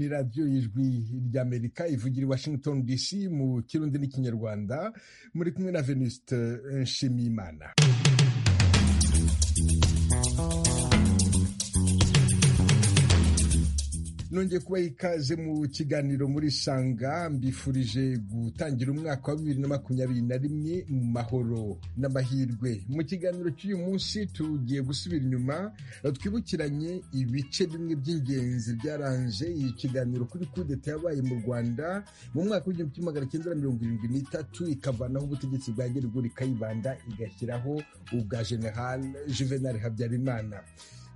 radiyo y'ijwi ry'amerika ivugira i washington dc mu kirundi n'ikinyarwanda muri kumwe na venuste nshimiyimana nongeye kubaha ikaze mu kiganiro muri sanga mbifurije gutangira umwaka wa bibiri na makumyabiri na rimwe mu mahoro n'amahirwe mu kiganiro cy'uyu munsi tugiye gusubira inyuma twibukiranye ibice bimwe by'ingenzi byaranje iyi kiganiro kuri kudeta yabaye mu rwanda mu mwaka w'igihumbi kimwe magana cyenda mirongo irindwi n'itatu ikavanaho ubutegetsi bwa gerego ikayibanda igashyiraho ubwa general juvenal habyarimana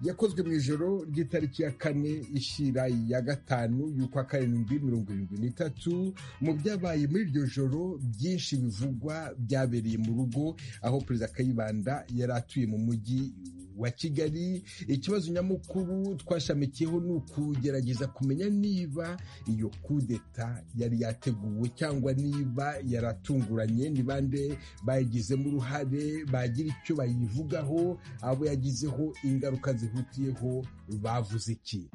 yakozwe mu ijoro ry'itariki ya kane ishyira ya gatanu y'ukwa karindwi mirongo irindwi n'itatu mu byabaye muri iryo joro byinshi bivugwa byabereye mu rugo aho perezida kayibanda yari atuye mu mujyi wa kigali ikibazo nyamukuru twashamikiyeho ni ukugerageza kumenya niba iyo kudeta yari yateguwe cyangwa niba yaratunguranye ni bande bayigizemo uruhare bagira icyo bayivugaho abo yagizeho ingaruka zihutiyeho bavuze iki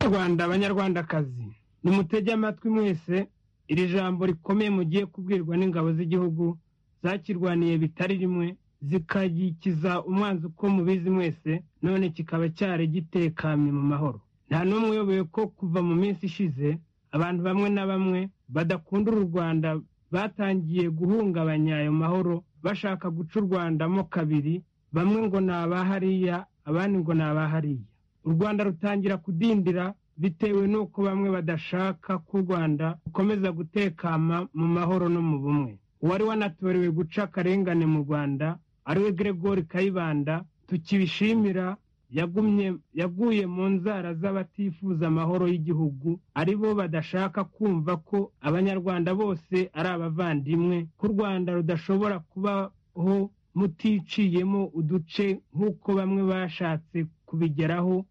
rwanda abanyarwandakazi nimutege amatwi mwese iri jambo rikomeye mugiye kubwirwa n'ingabo z'igihugu zakirwaniye bitari rimwe zikagikiza umwanzi uko mubizi mwese none kikaba cyari gitekanye mu mahoro nta n'umwe uyoboye ko kuva mu minsi ishize abantu bamwe na bamwe badakunda uru rwanda batangiye guhungabanya ayo mahoro bashaka guca u rwandamo kabiri bamwe ngo ni abahariya abandi ngo ni abahariya u rwanda rutangira kudindira bitewe n'uko bamwe badashaka ko u rwanda rukomeza gutekama mu mahoro no mu bumwe uwari wanatorewe guca akarengane mu rwanda ariwe Gregory kayibanda tukibishimira yagumye yaguye mu nzara z'abatifuza amahoro y'igihugu ari bo badashaka kumva ko abanyarwanda bose ari abavandimwe ko u rwanda rudashobora kubaho muticiyemo uduce nk'uko bamwe bashatse kubigeraho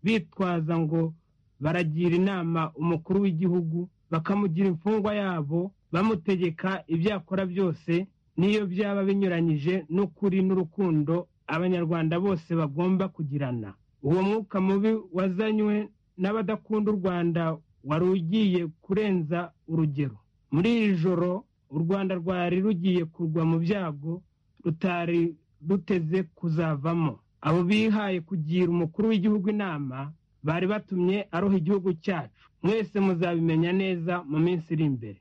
bitwaza ngo baragira inama umukuru w'igihugu bakamugira imfungwa yabo bamutegeka ibyo akora byose n'iyo byaba binyuranyije n'ukuri n'urukundo abanyarwanda bose bagomba kugirana uwo mwuka mubi wazanywe n'abadakunda u rwanda wari ugiye kurenza urugero muri iri joro u rwanda rwari rugiye kugwa mu byago rutari ruteze kuzavamo abo bihaye kugira umukuru w'igihugu inama bari batumye aroha igihugu cyacu mwese muzabimenya neza mu minsi iri imbere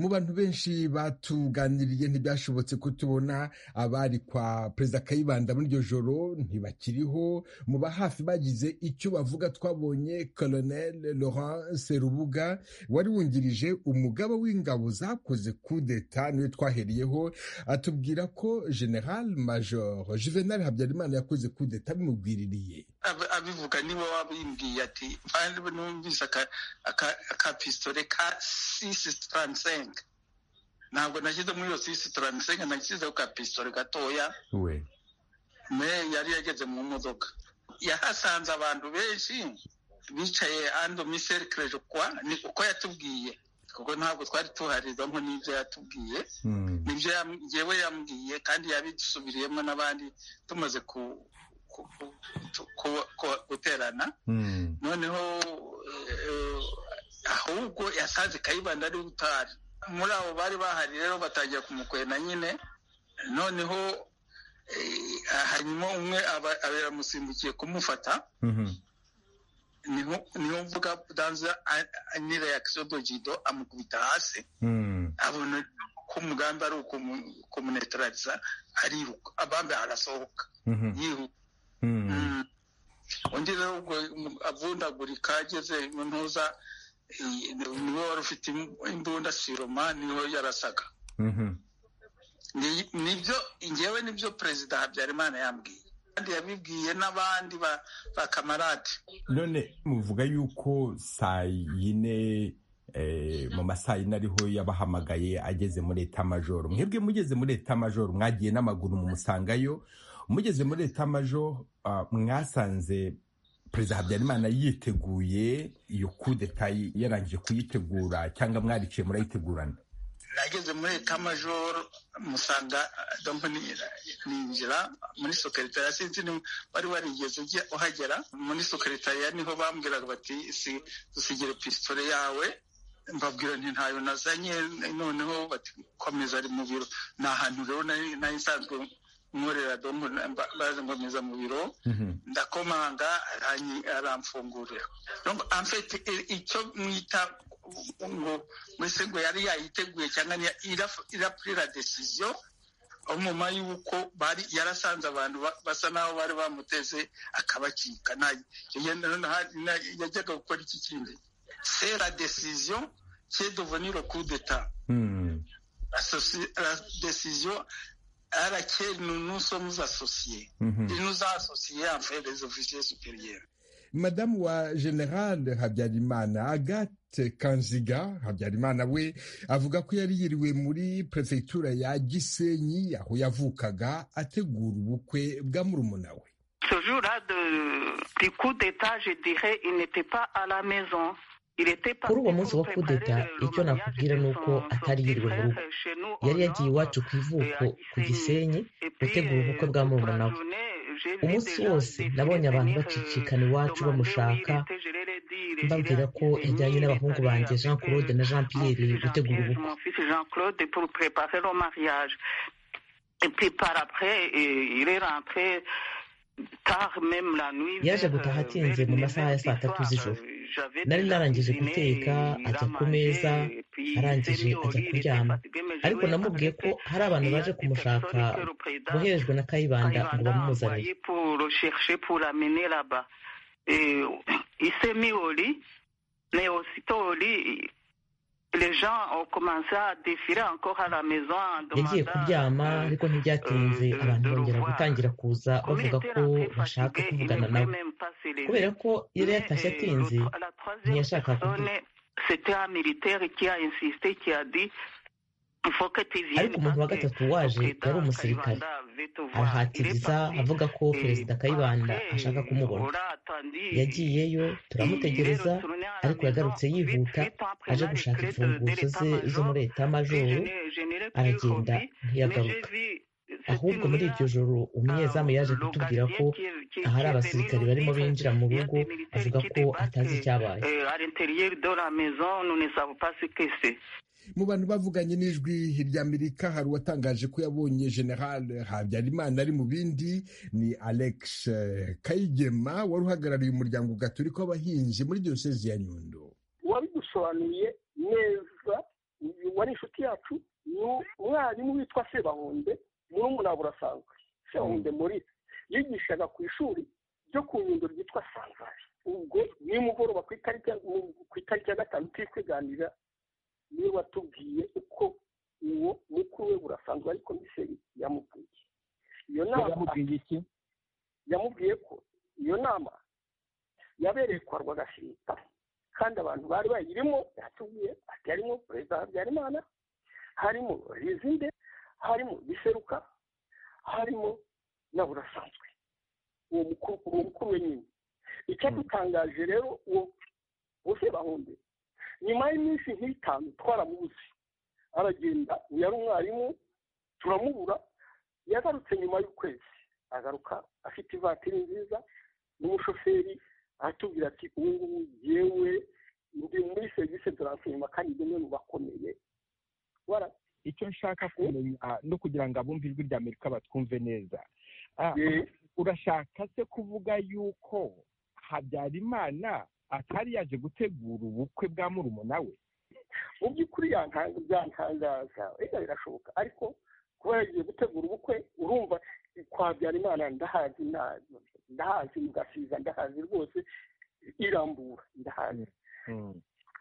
mu bantu benshi batuganiriye ntibyashobotse kutubona abari kwa perezida kayibanda muri iryo joro ntibakiriho mu ba hafi bagize icyo bavuga twabonye colonel laurent serubuga wari wungirije umugaba w'ingabo zakoze kudeta niwe twahereyeho atubwira ko general major juvenal habyarimana yakoze kudeta bimubwiririye abivuga niwe wabimbwiye ati numvise aka pisitore ka sisi taransenga ntabwo nashyize muri iyo sisi taransenga nashyizeho ka pisitore gatoya me yari yageze mu modoka yahasanze abantu benshi bicaye ando miserikereje kwa ni uko yatubwiye kuko ntabwo twari tuharizamo n'ibyo yatubwiye nibyo yewe yambwiye kandi yabisubiriyemo n'abandi tumaze guterana noneho ahubwo yasanze kayibanda ari utari muri abo bari bahari rero batangira kumukwena nyine noneho hanyuma umwe yaramusimbukiye kumufata niho mvuga danza ni reakisiyo dojido amukubita hasi abona ko umugambi ari ukumunetarariza ariruka abambe arasohoka yihuta undi rero avundagurika ageze mu ntuza niwe wari ufite imbunda siroma niho yarasaga nibyo ngewe nibyo perezida habyarimana yambwiye kandi yabibwiye n'abandi bakamarade none muvuga yuko saa yine mu masaha yine ariho yabahamagaye ageze muri etamajoro mwebwe mugeze muri etamajoro mwagiye n'amaguru mu musangayo mugeze muri etamajoro mwasanze perezida habyarimana yiteguye iyo kudeta yarangije kuyitegura cyangwa mwariciye murayitegurana nageze muri etamajoro musanga dompani ninjira muri sokeritariya sinzi wari warigeze ujya uhagera muri sokeritariya niho bambwiraga bati dusigire pisitore yawe mbabwira nti ntayo nazanye noneho bati komeza ari mu biro ni ahantu rero nari nsanzwe nkorera dombo baza nkomeza mu biro ndakomanga aramfungurira amfete icyo mwita ngo mbese ngo yari yayiteguye cyangwa irapurira desiziyo nyuma y'uko yarasanze abantu basa n'aho bari bamuteze akabacika yajyaga gukora iki kindi la desiziyo cye doveniro kudeta la desiziyo RHL, nous nous sommes associés. Mm -hmm. Il nous a associés à faire des officiers supérieurs. Madame wa General Habyarimana Agathe Kanziga Habyarimana we avuga ko yari yiriwe muri prefecture ya Gisenyi aho yavukaga ategura ubukwe bwa murumuna we. Ce jour-là du coup d'état, je dirais, il n'était pas à la maison. kuri uwo munsi wa kudeta icyo nakubwira ni uko atari yiriwe mu rugo yari yagiye iwacu ku ivuko ku gisenyi gutegura ubukwe bwa murumuna we umunsi wose nabonye abantu bacicikana iwacu bamushaka mbabwira ko yajyanye n'abahungu banjye jean claude na jean pierre gutegura ubukwe yaje gutaha atinze mu masaha ya saa tatu z'ijoro nari narangije guteka ajya ku meza arangije ajya kuryama ariko namubwiye ko hari abantu baje kumushaka boherejwe na kayibanda ngo bamuzanire yagiye kuryama ariko ntibyatinze abantu bongera gutangira kuza bavuga ko bashaka kuvugana nawe kubera ko yari yatashye atinze ntiyashaka kuvuga ariko umuntu wa gatatu waje yari umusirikare arahatiriza avuga ko perezida kayibanda ashaka kumubona yagiyeyo turamutegereza ariko yagarutse yihuta aje gushaka imfunguzo ze zo muri etamajoro aragenda ntiyagaruka ahubwo muri iryo joro umunyezamu yaje kutubwira ko ahari abasirikare barimo binjira mu rugo avuga ko atazi icyabaye mu bantu bavuganye n'ijwi ry'amerika hari uwatangaje ko yabonye general habyarimana ari mu bindi ni alex kayigema wari uhagarariye umuryango gaturika w'abahinzi muri diyosezi ya nyundo wabidusobanuriye neza wari inshuti yacu ni umwarimu witwa sebahunde murumuna burasanzwe sebahunde muri yigishaga ku ishuri ryo ku nyundo ryitwa sanzari ubwo nimugoroba ku itariki ya gatanu turi kwiganira niwe watubwiye uko uwo mukuru we burasanzwe ariko komiseri yamubwiye iyo nama yamubwiye ko iyo nama yabereye kwa rwagashinga kandi abantu bari bayirimo yatubwiye ati harimo perezida habyarimana harimo rizinde harimo biseruka harimo na burasanzwe uwo mukuru we nyine icyadutangaje rero uwo bose bahunde nyuma y'iminsi nk'itanu twaramubuze aragenda uyu ari umwarimu turamubura yagarutse nyuma y'ukwezi agaruka afite ivatiri nziza n'umushoferi aratubwira ati ubu ngubu yewe ndi muri serivisi turansoma kandi rimwe mu bakomeye icyo nshaka kumenya no kugira ngo abumve ijwi rya amerika batwumve neza urashaka se kuvuga yuko habyarimana atari yaje gutegura ubukwe bwa murumuna we mu by'ukuri byantangaza reka birashoboka ariko kuba yagiye gutegura ubukwe urumva kwa Habyarimana ndahazi ndahazi mugasiza ndahazi rwose irambura ndahazi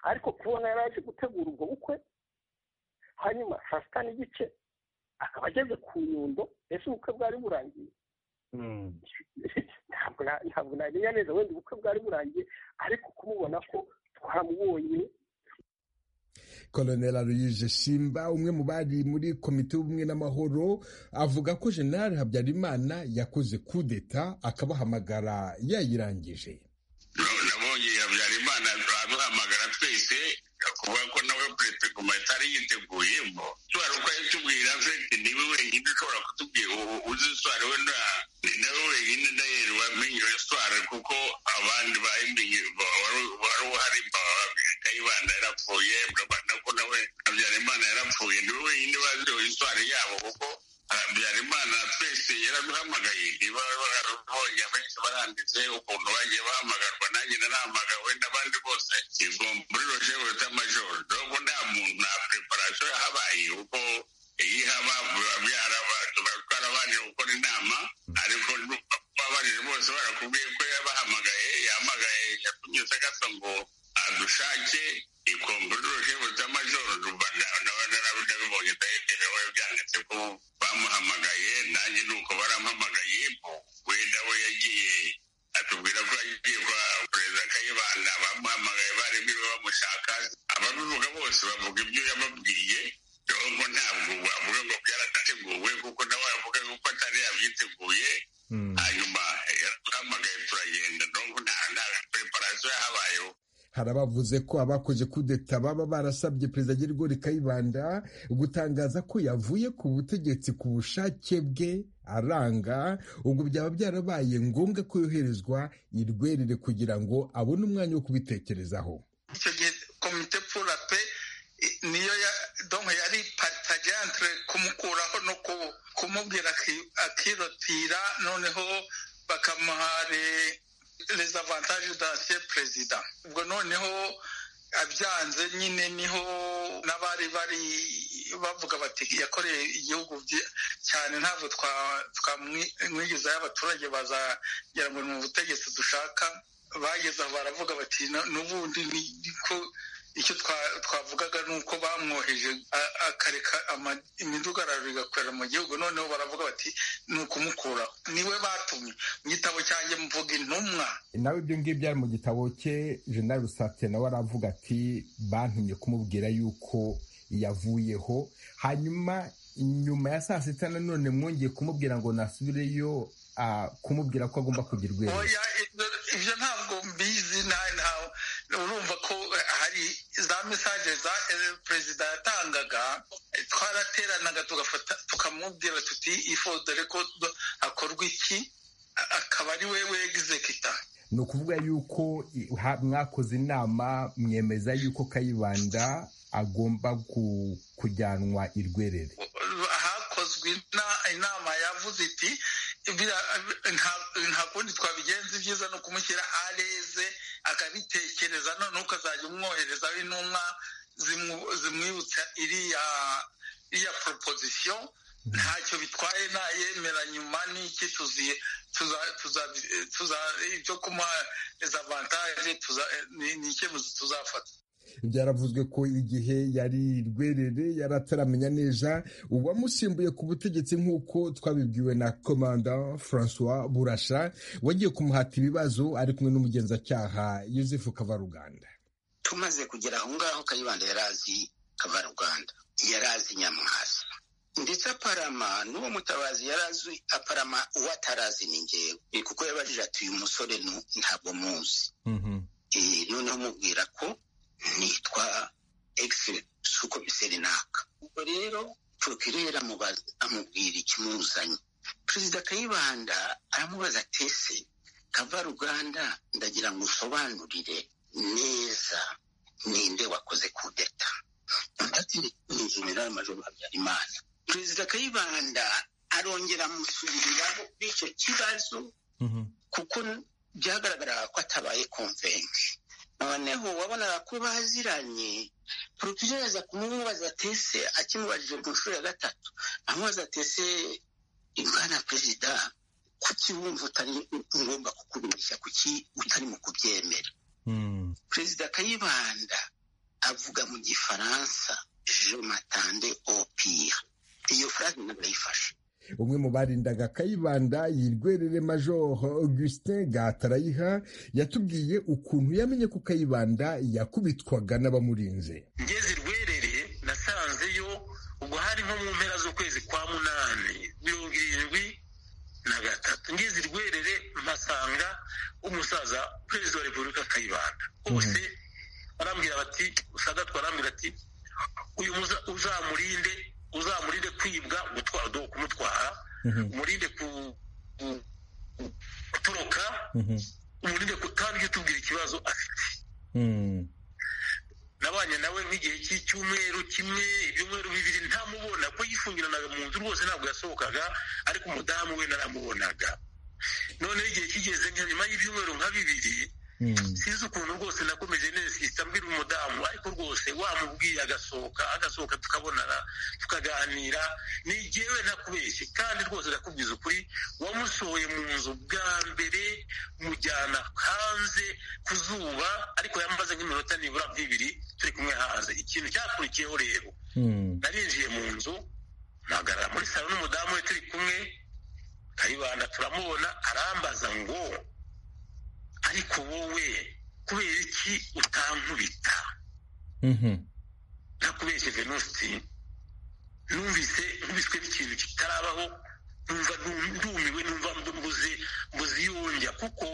ariko kubona yari yaje gutegura ubwo bukwe hanyuma saa sita n'igice akaba ageze ku nyundo ese ubukwe bwari burangiye ntabwo namenya neza wenda ubukwe bwari burangiye ariko kumubona ko twamubonye koloneli aloyise simba umwe mu bari muri komite y'ubumwe n'amahoro avuga ko general habyarimana yakoze kudeta akabahamagara yayirangije nabonye habyarimana turamuhamagara twese kuvuga ko nawe perezida guma atari yiteguyeho tuwari uko yatubwira afite niwe wenyine ushobora kutubwira uzi sitwari we nawe wenyine ndahera wamenye iyo sitwari kuko abandi bayimenye wari uhari kayibanda yarapfuye urabona ko nawe habyarimana yarapfuye niwe wenyine bazi iyo sitwari yabo kuko habyarimana twese yaraduhamagaye niba barabonye abenshi baranditse ukuntu bagiye bahamagarwa nanjye narahamagawe n'abandi bose igo muri roje wita majoro dogo nta muntu nta preparasiyo yahabaye kuko iyo ihaba twarabanira gukora inama ariko babanije bose barakubwiye ko yabahamagaye yahamagaye yatunyuze agasa ngo adushake ikomboroje butamajoro nabibonye ndaherewe byanditse ko bamuhamagaye nanjye nuko barampamagaye wenda we yagiye atubwira ko yagiye kwa perezida kayibanda bamuhamagaye bari biwe bamushaka ababivuga bose bavuga ibyo yababwiye ntabwo ntabwo wavuga ngo byaranateguwe kuko nawe avuga yuko atari yabyiteguye hanyuma yarahamagaye turagenda ntabwo nta preparasiyo yahabayeho hari abavuze ko abakoze kudeta baba barasabye perezida Gerigori Kayibanda gutangaza ko yavuye ku butegetsi ku bushake bwe aranga ubwo byaba byarabaye ngombwa ko yoherezwa i Rwerere kugira ngo abone umwanya wo kubitekerezaho icyo gihe komite pura pe niyo yari paritaje antire kumukuraho no kumubwira akirotira noneho bakamuhare les avantages d'ancien perezida ubwo noneho abyanze nyine niho n'abari bari bavuga bati yakoreye igihugu cyane ntabwo twamwigizayo abaturage bazagira ngo ni mu butegetsi dushaka bageze aho baravuga bati n'ubundi niko icyo twavugaga ni uko bamwoheje akareka imidugararo igakorera mu gihugu noneho baravuga bati ni ukumukuraho niwe batumye mu gitabo cyanjye mvuga intumwa nawe ibyo ngibyo ari mu gitabo cye jenali rusatse nawe aravuga ati bantumye kumubwira yuko yavuyeho hanyuma nyuma ya saa sita nanone mwongeye kumubwira ngo nasubireyo kumubwira ko agomba kugira urwego ibyo ntabwo mbizi ntawe urumva ko hari za mesaje za perezida yatangaga twarateranaga tugafata tukamubwira tuti ifo dore ko hakorwa iki akaba ari we wegizekita ni ukuvuga yuko mwakoze inama mwemeza yuko kayibanda agomba kujyanwa i rwerere hakozwe inama yavuze iti nta kundi twabigenza ibyiza ni ukumushyira areze akabitekereza none ukazajya umwoherezaho intumwa zimwibutsa iriya iriya proposition ntacyo bitwaye nayemera nyuma n'iki tuziye ibyo kumuha avantage ni icyemezo tuzafata byaravuzwe ko igihe yari rwerere yari ataramenya neza uwamusimbuye ku butegetsi nk'uko twabibwiwe na komanda francois burasha wagiye kumuhata ibibazo ari kumwe n'umugenzacyaha yuzefu kavaruganda tumaze kugera aho ngaho kayibanda yari azi kavaruganda yari azi nyamwasa ndetse aparama n'uwo mutabazi yari azi aparama uwo atarazi ni ngewe kuko yabajije ati uyu musore ntabwo muzi noneho mubwira ko nitwa egisi sukomiseri naka ubwo rero prokirera amubwira ikimuzanye perezida kayibanda aramubaza atese kava ruganda ndagira ngo usobanurire neza ninde wakoze kudeta ndetse ni majoro habyarimana perezida kayibanda arongera amusubiriraho b'icyo kibazo kuko byagaragaraga ko atabaye komvensi noneho wabonaga ko baziranye porokirere aza kumubaza tese akimubajije ku nshuro ya gatatu amubaza tese imana perezida kuki wumva utari ngomba kukubeshya kuki utari mu kubyemera perezida kayibanda avuga mu gifaransa je matande opire iyo furaga ntabwo yayifashe umwe mu barindaga kayibanda yirwerere major augustin gatarayiha yatubwiye ukuntu yamenye ko kayibanda yakubitwaga n'abamurinze ngeze irwerere nasanzeyo ubwo hari nko mu mpera z'ukwezi kwa munani mirongo irindwi na gatatu ngeze irwerere mpasanga umusaza perezida wa repubulika kayibanda bose barambwira bati sagatwa barambwira ati uyu uzamurinde uzamurinde kwibwa kumutwara umurinde gutoroka umurinde kutabyo utubwira ikibazo afite nabanye nawe nk'igihe cy'icyumweru kimwe ibyumweru bibiri ntamubona ko yifungiranaga mu nzu rwose ntabwo yasohokaga ariko umudamu we naramubonaga noneho igihe kigeze nka nyuma y'ibyumweru nka bibiri sinzi ukuntu rwose nakomeje neza mbwira umudamu ariko rwose wamubwiye agasohoka agasohoka tukabonana tukaganira nigewe ntakubeshye kandi rwose ndakubwiza ukuri wamusohoye mu nzu bwa mbere mujyana hanze ku zuba ariko yamaze nk'iminota nibura nk'ibiri turi kumwe hanze ikintu cyakurikiyeho rero narinjiye mu nzu mpagarara muri salo n'umudamu we turi kumwe kayibanda turamubona arambaza ngo ariko wowe kubera iki utankubita ntakubeshye venusi numvise nkubiswe n'ikintu kitarabaho numva ndumiwe numva mbuze mbuze yongera kuko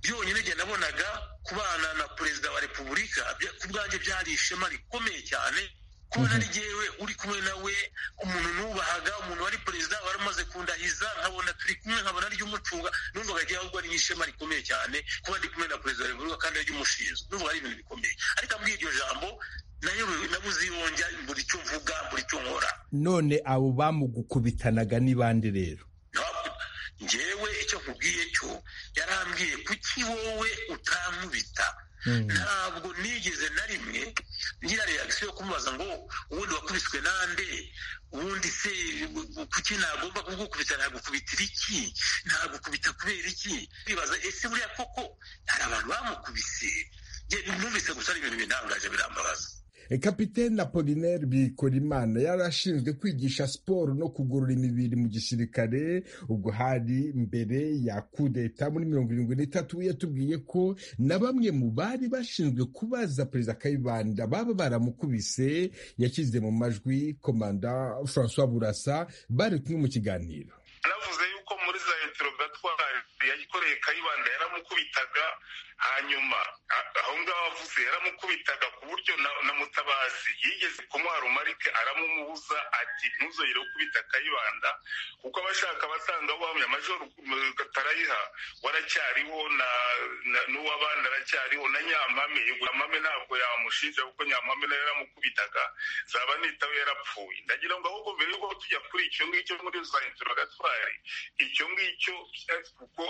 byonyine njye nabonaga kubana na perezida wa repubulika ku bwanjye byari ishema rikomeye cyane kubona ari jyewe uri kumwe nawe umuntu nubahaga umuntu wari perezida wari umaze kundahiza nkabona turi kumwe nkabona ari umucunga numvaga jyewe ahubwo ari nk'ishema rikomeye cyane kuba ndi kumwe na perezida wa repubulika kandi ari umushinzwe numvaga ari ibintu bikomeye ariko ambwiye iryo jambo nayobewe nabuze yonjya buri cyo mvuga buri cyo nkora none abo bamugukubitanaga ni bande rero njyewe icyo nkubwiye cyo yarambwiye kuki wowe utamubita ntabwo nigeze na rimwe ngira reagisiyo yo kumubaza ngo ubundi wakubiswe nande ubundi se kuki nagomba kugukubita nagukubitira iki nagukubita kubera iki bibaza ese buriya koko hari abantu bamukubise numvise gusa ari ibintu bintangaje birambabaza kapitene apolinaire bikorimana yari ashinzwe kwigisha siporo no kugorora imibiri mu gisirikare ubwo hari mbere ya kudeta muri mirongo irindwi n'itatu yatubwiye ko na bamwe mu bari bashinzwe kubaza perezida kayibanda baba baramukubise yashyize mu majwi komanda francois burasa bari kumwe mu kiganiro aravuze yuko muri za interogatwari yayikoreye kayibanda yaramukubitaga hanyuma aho ngaho avuze yaramukubitaga ku buryo na mutabazi yigeze kumwara umarike aramumubuza ati ntuzongere gukubita kayibanda kuko abashaka basanga wamye amajoro katarayiha waracyariho n'uwabana aracyariho na nyampame nyampame ntabwo yamushinja kuko nyampame nayo yaramukubitaga zaba nitawe yarapfuye ndagira ngo ahubwo mbere yuko tujya kuri icyo ngicyo muri za intorogatwari icyo ngicyo kuko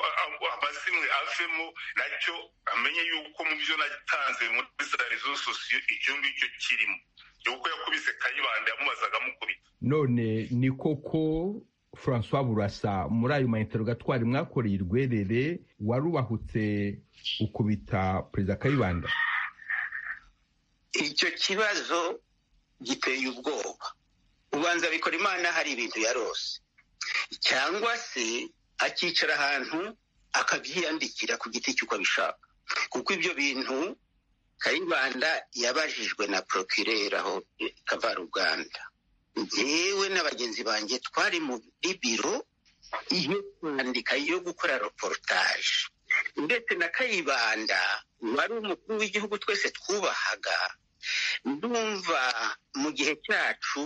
amazimwe avemo nacyo amenye yuko mu byo natanze muri za rezo sosiyo icyo ngicyo kirimo kuko yakubise kayibanda yamubazaga amukubita none ni koko francois burasa muri ayo mainterogatwari mwakoreye urwerere warubahutse ukubita perezida kayibanda icyo kibazo giteye ubwoba ubanza bikora imana hari ibintu yarose cyangwa se akicara ahantu akabyiyandikira ku giti cy'uko abishaka kuko ibyo bintu kayibanda yabajijwe na porokirera aho kavaruganda ngewe na bagenzi banjye twari muri biro iyo kwandika yo gukora reportage ndetse na kayibanda wari umukuru w'igihugu twese twubahaga ndumva mu gihe cyacu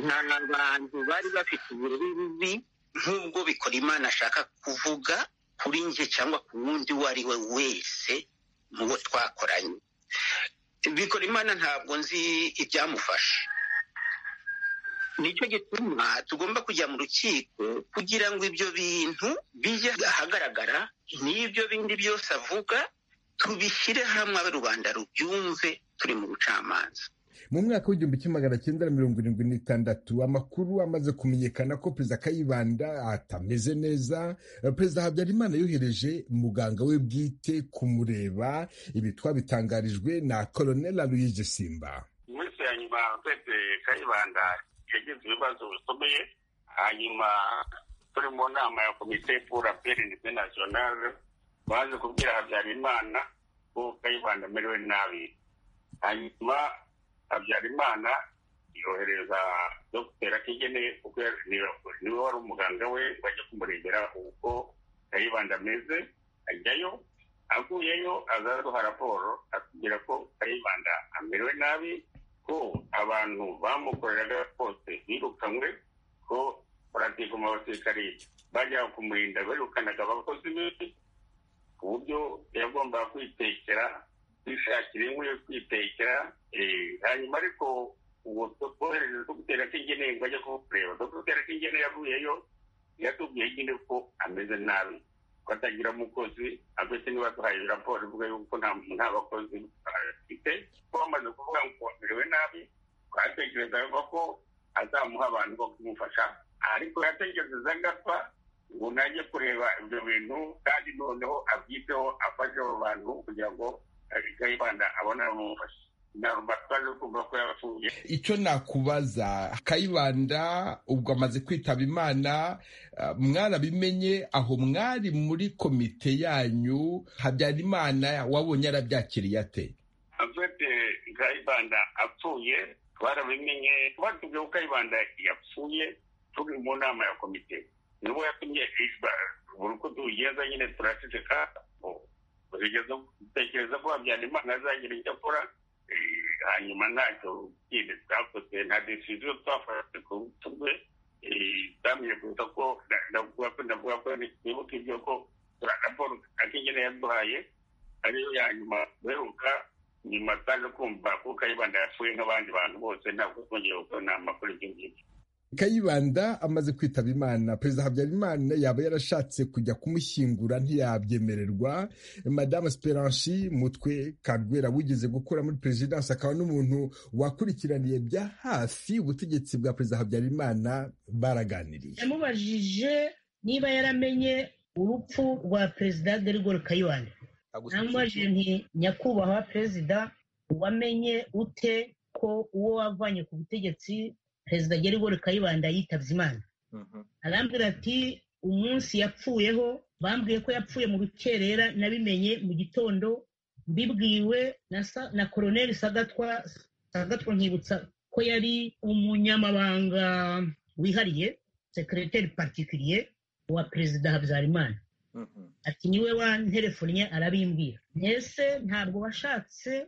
nta bantu bari bafite ubururu bubi nk'ubwo bikora imana ashaka kuvuga kuri njye cyangwa ku wundi uwo ari we wese mu bo twakoranye bikora imana ntabwo nzi ibyamufasha nicyo gituma tugomba kujya mu rukiko kugira ngo ibyo bintu bijye ahagaragara n'ibyo bindi byose avuga tubishyire hamwe abe rubanda rubyumve turi mu bucamanza mu mwaka w'igihumbi kimwe magana cyenda na mirongo irindwi n'itandatu amakuru amaze kumenyekana ko perezida kayibanda atameze neza perezida habyarimana yohereje muganga we bwite kumureba ibi twabitangarijwe na koloneli aloyize simba iminsi ya nyuma perezida kayibanda yagize ibibazo bikomeye hanyuma turi mu nama ya komite pura perinite nasiyonale baje kubwira habyarimana ko kayibanda amerewe nabi hanyuma habyarimana yohereza dogiteri atigene kuko niwe wari umuganga we bajya kumurebera uko kayibanda ameze ajyayo avuyeyo azaduha raporo atubwira ko kayibanda amerewe nabi ko abantu bamukoreraga bose birukanywe ko baratiga mu basirikare bajya kumurinda birukanaga abakozi be ku buryo yagombaga kwitekera kwishakira inkwi yo kwitekera hanyuma ariko ubu twohereze dogiteri atigene ngo ajye kukureba dogiteri atigene yavuyeyo yatubwiye nyine ko ameze nabi batagira umukozi abenshi niba duhaye raporo ivuga yuko nta bakozi bafite bamaze kuvuga ngo bamerewe nabi twatekerezaga ko azamuha abantu bo kumufasha ariko yatekereza agapfa ngo najye kureba ibyo bintu kandi noneho abyiteho afashe abo bantu kugira ngo kayibanda abone abamufasha icyo nakubaza kayibanda ubwo amaze kwitaba imana mwarabimenye aho mwari muri komite yanyu habyarimana wabonye arabyakiriye ate afite kayibanda apfuye twarabimenye batubwiye ko kayibanda yapfuye turi mu nama ya komite nibo yatumye buri uko tugenda nyine turaceceka dutekereza ko habyarimana azagira icyo akora hanyuma ntacyo kindi twakoze nta decision twafashe ku rutugwe twamenye kuruta ko ndavuga ko ndavuga ko nibuka ibyo ko raporo akigena yaduhaye ariyo ya nyuma duheruka nyuma twaje kumva ko kayibanda yapfuye nk'abandi bantu bose ntabwo twongeye gukora inama kuri ibyo ngibyo kayibanda amaze kwitaba imana perezida habyarimana yaba yarashatse kujya kumushyingura ntiyabyemererwa madamu siperanshi mutwe kagwera wigeze gukora muri perezidansi akaba n'umuntu wakurikiraniye bya hafi ubutegetsi bwa perezida habyarimana baraganiriye yamubajije niba yaramenye urupfu rwa perezida derigore kayibanda namubajije nti nyakubahwa perezida wamenye ute ko uwo wavanye ku butegetsi perezida gerigori kayibanda yitabye imana arambwira ati umunsi yapfuyeho bambwiye ko yapfuye mu rukerera nabimenye mu gitondo mbibwiwe na koroneri sagatwa sagatwa nkibutsa ko yari umunyamabanga wihariye sekereteri patikiriye wa perezida habyarimana ati niwe wanterefonnye arabimbwira mbese ntabwo washatse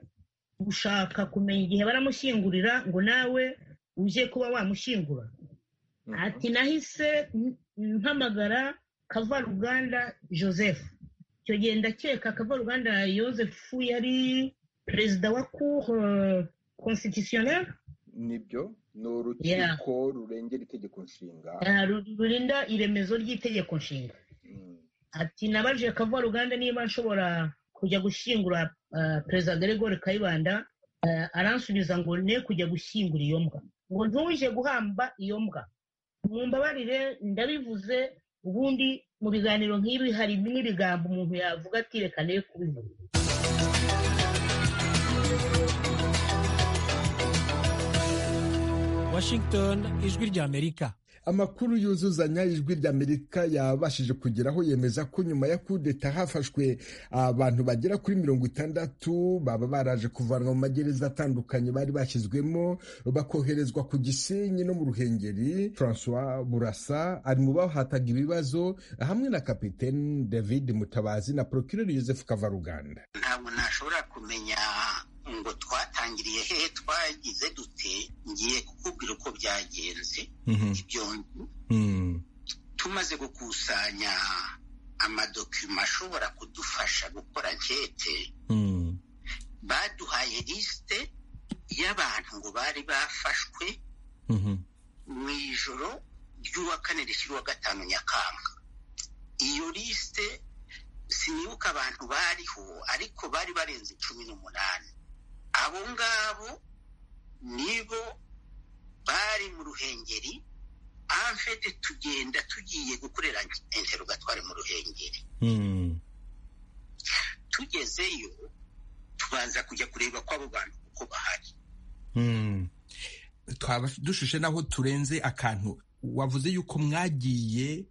gushaka kumenya igihe baramushyingurira ngo nawe uje kuba wamushyingura ati nahise mpamagara kavaruganda joseph icyo gihe ndakeka kavaruganda joseph yari perezida wa cour constitutionnelle nibyo ni urukiko rurengera itegeko nshinga rurinda iremezo ry'itegeko nshinga ati nabajije kavaruganda niba nshobora kujya gushyingura perezida gregori kayibanda aransubiza ngo ne kujya gushyingura iyo mbwa ngo ntuje guhamba iyo mbwa mumbabarire ndabivuze ubundi mu biganiro nk'ibi hari n'ibigambo umuntu yavuga ati reka nayo kubivuga washington ijwi ry'amerika amakuru yuzuzanya ijwi ry'amerika yabashije kugeraho yemeza ko nyuma ya kudeta hafashwe abantu bagera kuri mirongo itandatu baba baraje kuvanwa mu magereza atandukanye bari bashyizwemo bakoherezwa ku gisenyi no mu ruhengeri francois burasa ari mu bahataga ibibazo hamwe na kapitene david mutabazi na procureur joseph kavaruganda ntabwo nashobora kumenya ngo twatangiriye hehe twagize dute ngiye kukubwira uko byagenze ibyo tumaze gukusanya amadokima ashobora kudufasha gukora nkete baduhaye lisite y'abantu ngo bari bafashwe mu ijoro ry'uwa kane rishyirwa gatanu nyakanga iyo lisite sinibuka abantu bariho ariko bari barenze cumi n'umunani abo ngabo nibo bari mu ruhengeri amfete tugenda tugiye gukorera interrogatwari mu ruhengeri tugezeyo tubanza kujya kureba ko abo bantu uko bahari twaba dushushe naho turenze akantu wavuze yuko mwagiye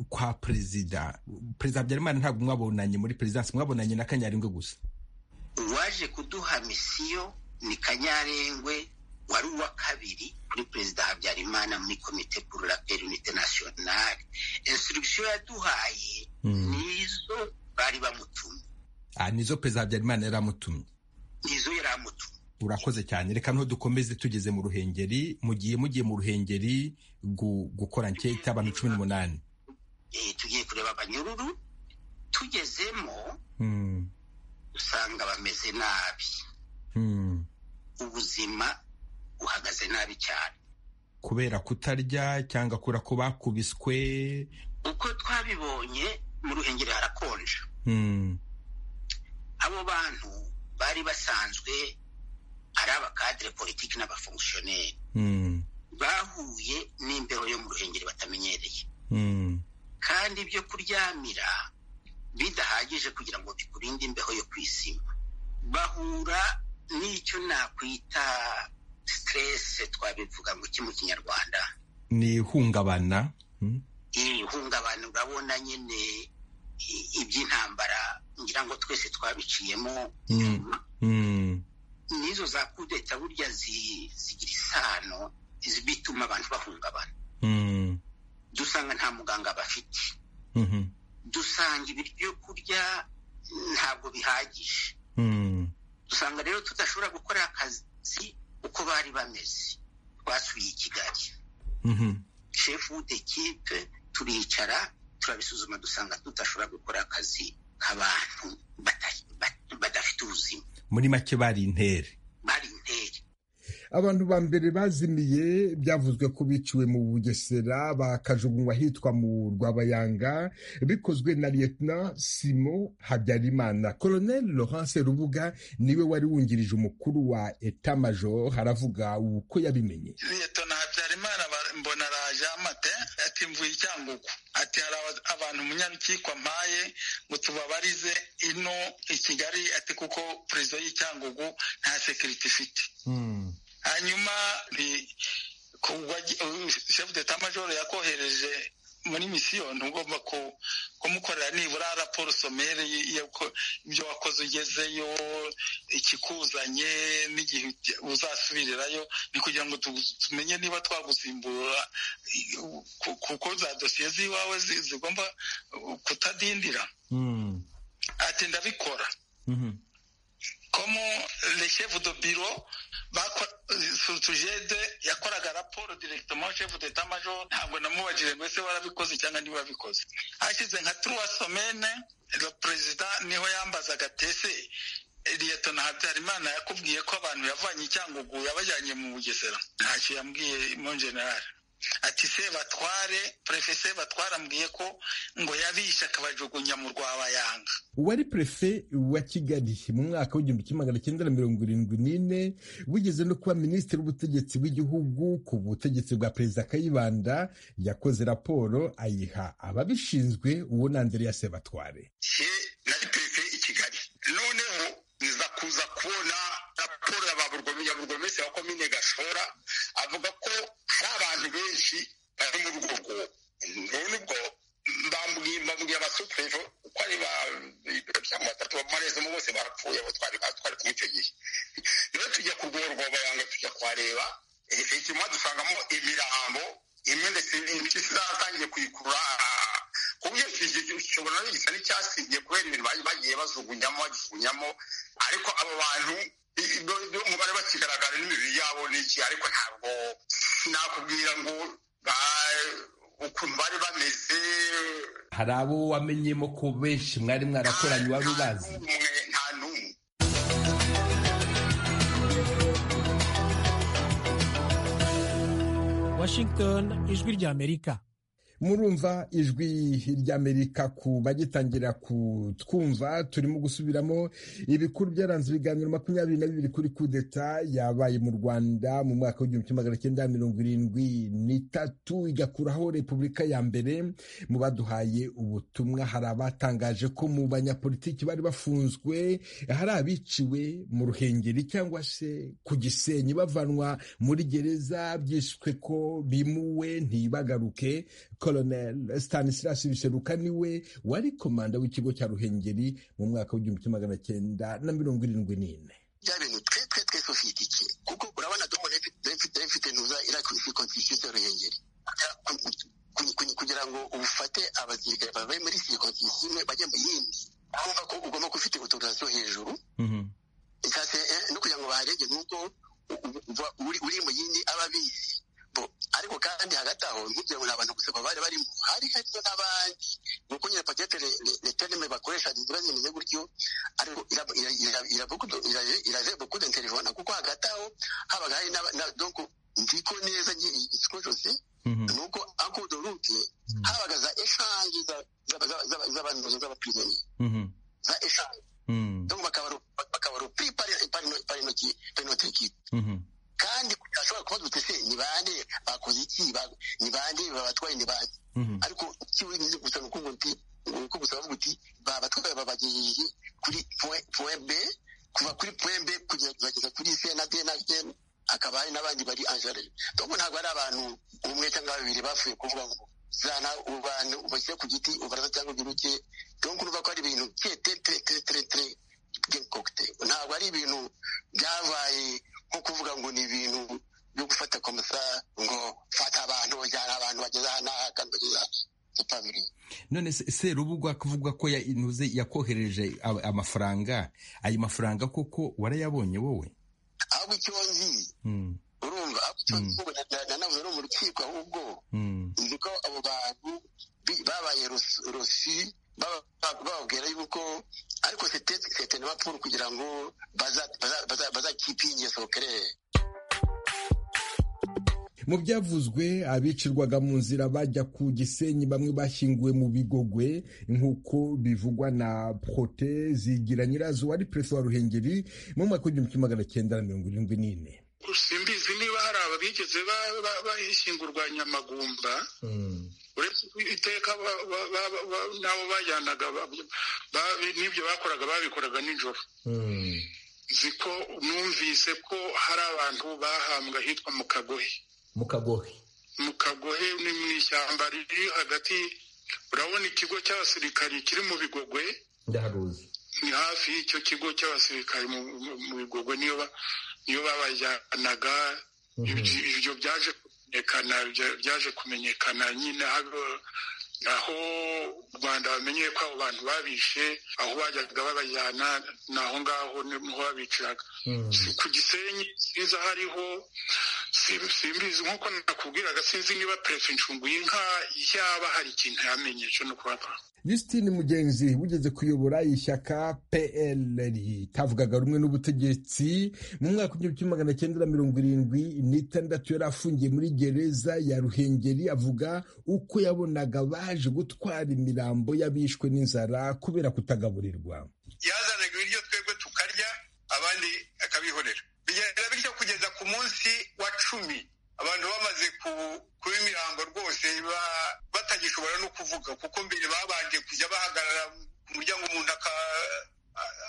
kwa perezida perezida habyarimana ntabwo mwabonanye muri perezidansi mwabonanye na kanyarengwe gusa uwaje kuduha misiyo ni kanyarengwe wari uwa kabiri kuri perezida habyarimana muri komite pour la paix unite nationale instruction yaduhaye nizo bari bamutumye nizo perezida habyarimana yari amutumye nizo yari amutumye urakoze cyane reka nto dukomeze tugeze mu ruhengeri mugiye mugiye mu ruhengeri gukora nketa abantu cumi n'umunani tugiye kureba abanyururu tugezemo usanga bameze nabi ubuzima buhagaze nabi cyane kubera kutarya cyangwa kura ko bakubiswe uko twabibonye mu ruhengeri harakonja abo bantu bari basanzwe ari abakadire politiki n'abafongisiyoneri bahuye n'imbeho yo mu ruhengeri batamenyereye kandi ibyo kuryamira bidahagije kugira ngo bikurinde imbeho yo kwisima bahura n'icyo nakwita siteresi twabivuga ngo iki mu kinyarwanda ni ihungabana iri ihungabana urabona nyine iby'intambara ngira ngo twese twabiciyemo n'izo za kudeta burya zigira isano bituma abantu bahungabana dusanga nta muganga bafite dusanga ibyo kurya ntabwo bihagije dusanga rero tudashobora gukora akazi uko bari bameze twasuye i kigali shefu dekipe turicara turabisuzuma dusanga tudashobora gukora akazi k'abantu badafite ubuzima muri make bari intere bari intere abantu ba mbere bazimiye byavuzwe ko biciwe mu bugesera bakajugunywa ahitwa mu rwabayanga bikozwe na liyetona simo habyarimana colonel laurence rubuga niwe wari wungirije umukuru wa eta major haravuga uko yabimenye liyetona habyarimana mbona araje amate ati mvuye icyangugu ati hari abantu umunyarukiko mpaye ngo tubabarize ino i kigali ati kuko perezida y'icyangugu nta sekiriti ifite hanyuma shefu deta majoro yakohereje muri misiyo ntugomba kumukorera nibura raporo somere ibyo wakoze ugezeyo ikikuzanye n'igihe uzasubirirayo ni kugira ngo tumenye niba twagusimbura kuko za dosiye z'iwawe zigomba kutadindira ati ndabikora komo le chef de bureau surtujede yakoraga raporo directement chef d'etat major ntabwo namubajije ngo ese warabikoze cyangwa niba wabikoze hashize nka trois semaine le perezida niho yambazaga tese liyetona habyarimana yakubwiye ko abantu yavanye icyangugu yabajyanye mu bugesera ntacyo yambwiye mon general ati se batware prefe se batware ambwiye ko ngo yabishe akabajugunya mu rwabayanga uwari prefe wa kigali mu mwaka w'igihumbi kimwe magana cyenda na mirongo irindwi n'ine wigeze no kuba minisitiri w'ubutegetsi bw'igihugu ku butegetsi bwa perezida kayibanda yakoze raporo ayiha ababishinzwe uwo na andrea sebatware nari prefe i kigali noneho nza kuza kubona raporo ya burugomesi wa komine gashora avuga ko hari abantu benshi bari mu rwo rwobo none ubwo mbabwiye abasuperevo uko ari batatu bamarezemo bose barapfuye abo twari muri icyo gihe rero tujya ku rwobo rwabayanga tujya kuhareba efekima dusangamo imirambo imwe ndetse n'impyisi zatangiye kuyikurura ku buryo kishobora no gisa n'icyasigiye kubera ibintu bagiye bajugunyamo bajugunyamo ariko abo bantu umubare bakigaragara n'imibiri yabo n'iki ariko ntabwo nakubwira ngo ukuntu bari bameze hari abo wamenyemo ko benshi mwari mwarakoranye wari ubazi nta n'umwe washington ijwi ry'amerika murumva ijwi ry'amerika ku bagitangira kutwumva turimo gusubiramo ibikuru byaranze ibiganiro makumyabiri na bibiri kuri kudeta yabaye mu rwanda mu mwaka w'igihumbi kimwe magana cyenda mirongo irindwi n'itatu igakuraho repubulika ya mbere mu baduhaye ubutumwa hari abatangaje ko mu banyapolitiki bari bafunzwe hari abiciwe mu ruhengeri cyangwa se ku gisenyi bavanwa muri gereza byishwe ko bimuwe ntibagaruke Colonel Stanislas Biseruka niwe wari komanda w'ikigo cya Ruhengeri mu mwaka w'igihumbi kimwe magana cyenda na mirongo irindwi n'ine bya bintu twe twe twese ufitikiye kuko urabona domo refite ntuza irakwisi konstitusiyo ruhengeri kugira ngo ubufate abasirikare bave muri sirikonsisiyo imwe bajya mu yindi urumva ko ugomba ufite ubutabazi bwo hejuru ikase no kugira ngo baharege nk'uko uri mu yindi aba abizi ariko kandi hagati aho nk'ibyo nta bantu gusa bari barimo hari harimo n'abandi ni uko nyine pakete leterime bakoresha ibibazo bimeze gutyo ariko irareba kuri telefone kuko hagati aho habaga hari n'abadoko ndiko neza ikigo cyose ni uko akudo rute habaga za eshange z'abantu z'abapironi za eshange donc bakabarupiri parinote ekipe kandi ashobora kuba dutese ni bande bakoze iki ni bande babatwaye ni bande ariko kiwe ni gusa nuko uti uko gusa bavuga uti babatwaye babagejeje kuri point B kuva kuri point B kugeza kuri C na D na G akaba hari n'abandi bari angere donc ntabwo ari abantu umwe cyangwa babiri bapfuye kuvuga ngo zana ubantu ubashyize ku giti ubaraza cyangwa ugiruke donc urumva ko ari ibintu tre tre tre tre tre ntabwo ari ibintu byabaye nko kuvuga ngo ni ibintu byo gufata komisa ngo fata abantu bajyana abantu bageze aha n'aha kandi bageze aha none serubuga kuvuga ko intuze yakohereje amafaranga ayo mafaranga koko warayabonye wowe ahubwo icyo nzi urumva ahubwo icyo nzi nanavuze no mu rukiko ahubwo nzi ko abo bantu babaye rosi bababwira yuko ariko sete na mapuru kugira ngo bazakipe ingeso kereye mu byavuzwe abicirwaga mu nzira bajya ku gisenyi bamwe bashyinguwe mu bigogwe nk'uko bivugwa na prote zigira nyirazo wari perezida wa ruhengeri mu mwaka w'igihumbi kimwe magana cyenda na mirongo irindwi n'ine simbizi niba hari ababigeze bahishyingurwa nyamagumba uretse iteka n'abo bajyanaga n'ibyo bakoraga babikoraga nijoro nzi ko numvise ko hari abantu bahambwa ahitwa mu kagohe mu kagohe mu kagohe ni mu ishyamba riri hagati urabona ikigo cy'abasirikari kiri mu bigogwe ndaharuzi ni hafi y'icyo kigo cy'abasirikari mu bigogwe niyo babajyanaga ibyo byaje byaje kumenyekana nyine aho u rwanda bamenyeye ko abo bantu babishe aho bajyaga babajyana ni aho ngaho niho babiciraga ku gisenyi sinzi aho ariho simbizi nk'uko nakubwiraga sinzi niba perefe incungu y'inka yaba hari ikintu yamenye cyo no kubaba Justine Mugenzi wigeze kuyobora ishyaka PL ritavugaga rumwe n'ubutegetsi mu mwaka w'igihumbi kimwe magana cyenda na mirongo irindwi n'itandatu yari afungiye muri gereza ya Ruhengeri avuga uko yabonaga baje gutwara imirambo y'abishwe n'inzara kubera kutagaburirwa yazanaga ibiryo twebwe tukarya abandi akabihorera bigenda bityo kugeza ku munsi wa cumi abantu bamaze kuba imirambo rwose batagishobora no kuvuga kuko mbere babanje kujya bahagarara ku muryango umuntu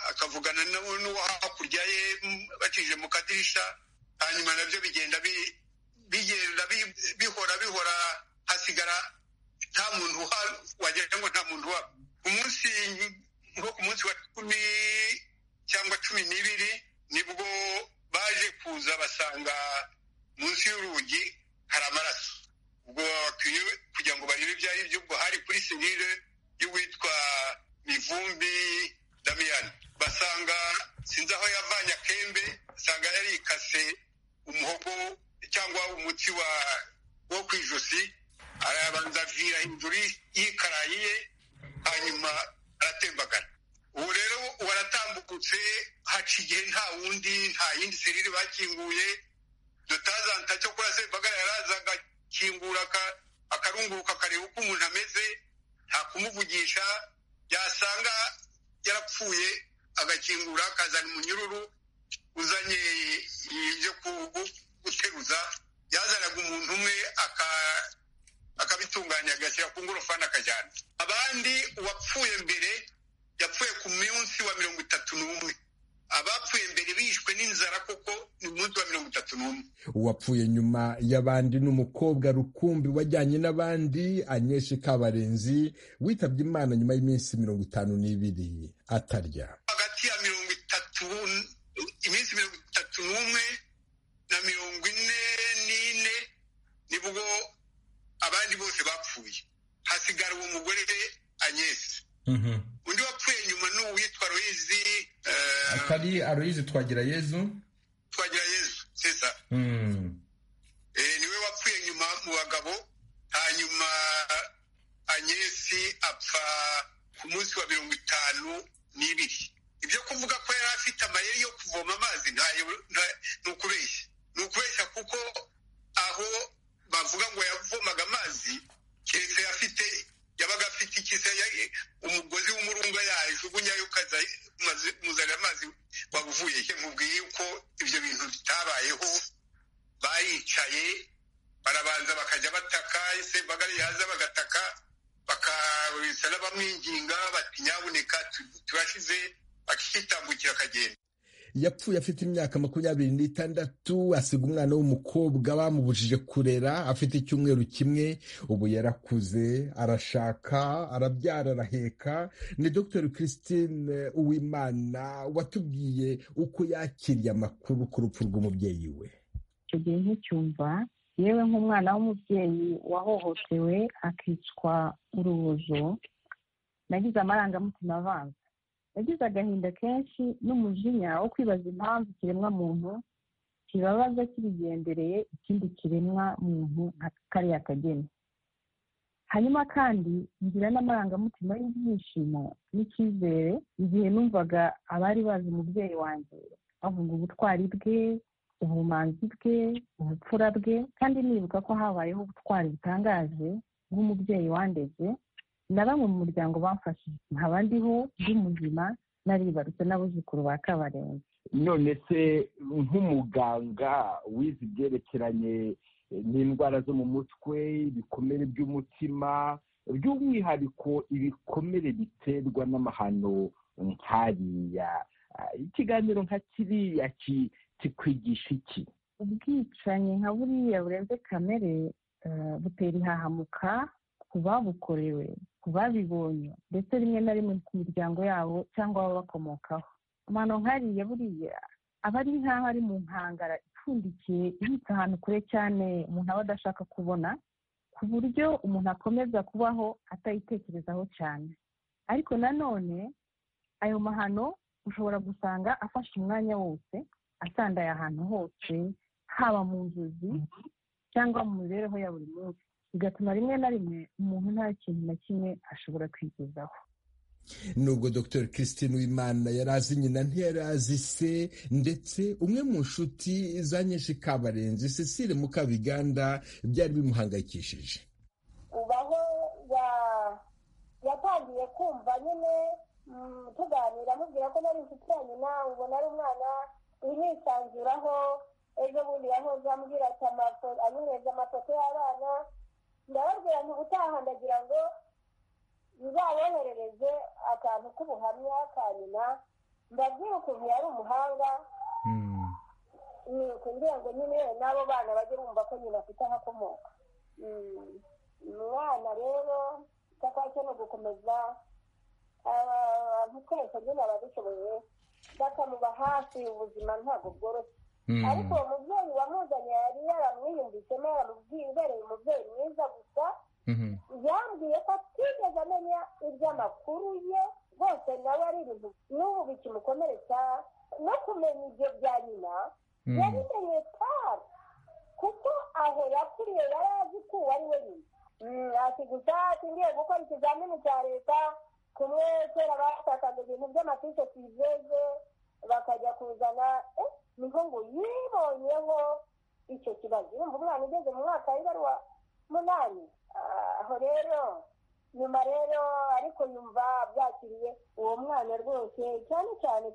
akavugana n'uwo hakurya ye bacije mu kadirisha hanyuma nabyo bigenda bigenda bihora bihora hasigara nta muntu wagira ngo nta muntu uhaba umunsi nko ku munsi wa cumi cyangwa cumi n'ibiri nibwo baje kuza basanga munsi y'urugi hari amaraso ubwo bakwiye kugira ngo barebe ibyo ari byo ubwo hari kuri serire y'uwitwa mivumbi damiyani basanga sinzi aho yavanye akembe asanga yarikase umuhogo cyangwa umutsi wa wo ku ijosi arabanza avira hejuru y'ikarayi ye hanyuma aratembagara ubu rero waratambukutse haca igihe nta wundi nta yindi serire bakinguye dutazanta cyo kora sebagara yarazaga akingura akarunguruka akareba uko umuntu ameze nta kumuvugisha yasanga yarapfuye agakingura akazana umunyururu uzanye ibyo guteruza yazanaga umuntu umwe akabitunganya agashyira ku ngorofani akajyana abandi uwapfuye mbere yapfuye ku munsi wa mirongo itatu n'umwe abapfuye mbere bishwe n'inzara kuko ni umunsi wa mirongo itatu n'umwe uwapfuye nyuma y'abandi ni umukobwa rukumbi wajyanye n'abandi anyeshi kabarenzi witabye imana nyuma y'iminsi mirongo itanu n'ibiri atarya hagati ya mirongo itatu iminsi mirongo itatu n'umwe na mirongo ine n'ine nibwo abandi bose bapfuye hasigara uwo mugore anyesi undi wapfuye nyuma ni uwitwa royizi atari aloyizi twagira yezu twagira yezu sesa niwe wapfuye nyuma mu bagabo hanyuma anyesi apfa ku munsi wa mirongo itanu n'ibiri ibyo kuvuga ko yari afite amayeri yo kuvoma amazi ni ukubeshya ni ukubeshya kuko aho bavuga ngo yavomaga amazi keretse afite yabaga afite ikise umugozi w'umurunga yajugunyayo ukaza muzanira amazi wavuye he mubwiye ko ibyo bintu bitabayeho baricaye barabanza bakajya bataka ese bagari yaza bagataka bakabisa n'abamwinginga bati nyabuneka turashize bakitambukira akagenda yapfuye afite imyaka makumyabiri n'itandatu asiga umwana w'umukobwa bamubujije kurera afite icyumweru kimwe ubu yarakuze arashaka arabyara araheka ni dr christine uwimana watubwiye uko yakiriye amakuru ku rupfu rw'umubyeyi we icyo gihe nticyumva yewe nk'umwana w'umubyeyi wahohotewe akicwa urubozo nagize amarangamutima avanze yagize agahinda kenshi n'umujinya wo kwibaza impamvu ikiremwa muntu kibabaza kibigendereye ikindi kiremwa muntu nka kariya kageni hanyuma kandi ngira n'amarangamutima y'ibyishimo n'icyizere igihe numvaga abari bazi umubyeyi wanjye bavuga ubutwari bwe ubumanzi bwe ubupfura bwe kandi nibuka ko habayeho ubutwari butangaje bw'umubyeyi wandeze na bamwe mu muryango bamfashije nkaba ndiho ndi muzima naribarutse n'abuzukuru ba kabarenzi none se nk'umuganga wize ibyerekeranye n'indwara zo mu mutwe ibikomere by'umutima by'umwihariko ibikomere biterwa n'amahano nkariya ikiganiro nka kiriya kikwigisha iki ubwicanyi nka buriya burenze kamere butera ihahamuka ku babukorewe ku babibonye ndetse rimwe na rimwe ku miryango yabo cyangwa ababakomokaho amano nkariya buriya aba ari nk'aho ari mu nkangara ipfundikiye ibitse ahantu kure cyane umuntu aba adashaka kubona ku buryo umuntu akomeza kubaho atayitekerezaho cyane ariko nanone ayo mahano ushobora gusanga afashe umwanya wose asandaye ahantu hose haba mu nzozi cyangwa mu mibereho ya buri munsi bigatuma rimwe na rimwe umuntu nta kintu na kimwe ashobora kwigezaho nubwo dr christine wimana yari azi nyina ntiyari azi se ndetse umwe mu nshuti za nyinshi kabarenzi cecile mukabiganda byari bimuhangayikishije ubaho yatangiye kumva nyine tuganira amubwira ko nari inshuti ya nyina ubona ari umwana urihisanzuraho ejo bundi yahoze ambwira ati anyunyeze amafoto y'abana ndababwira nti ubutaha ndagira ngo bizaboherereze akantu k'ubuhamya ka nyina mbabwire ukuntu yari umuhanga kugira ngo nyine n'abo bana bajye bumva ko nyina afite ahakomoka umwana rero icyo ni ugukomeza abantu twese nyine ababishoboye bakamuba hafi ubuzima ntabwo bworoshye ariko uwo mubyeyi wamuzanye yari yaramwiyumvitsemo yaramubwiye umubyeyi mwiza gusa yambwiye ko atigeze amenya iby'amakuru ye rwose nawe ari ibintu n'ubu bikimukomeretsa no kumenya ibyo bya nyina yabimenye cyane kuko aho yakuriye yari azi ko uwo ari we nyina ati gusa ngiye gukora ikizamini cya leta kumwe kera bashakaga ibintu by'amatike tuyizeze bakajya kuzana niho ngo yibonyeho icyo kibazo urumva umwana ugeze mu mwaka w'ibaruwa munani aho rero nyuma rero ariko yumva byakiriye uwo mwana rwose cyane cyane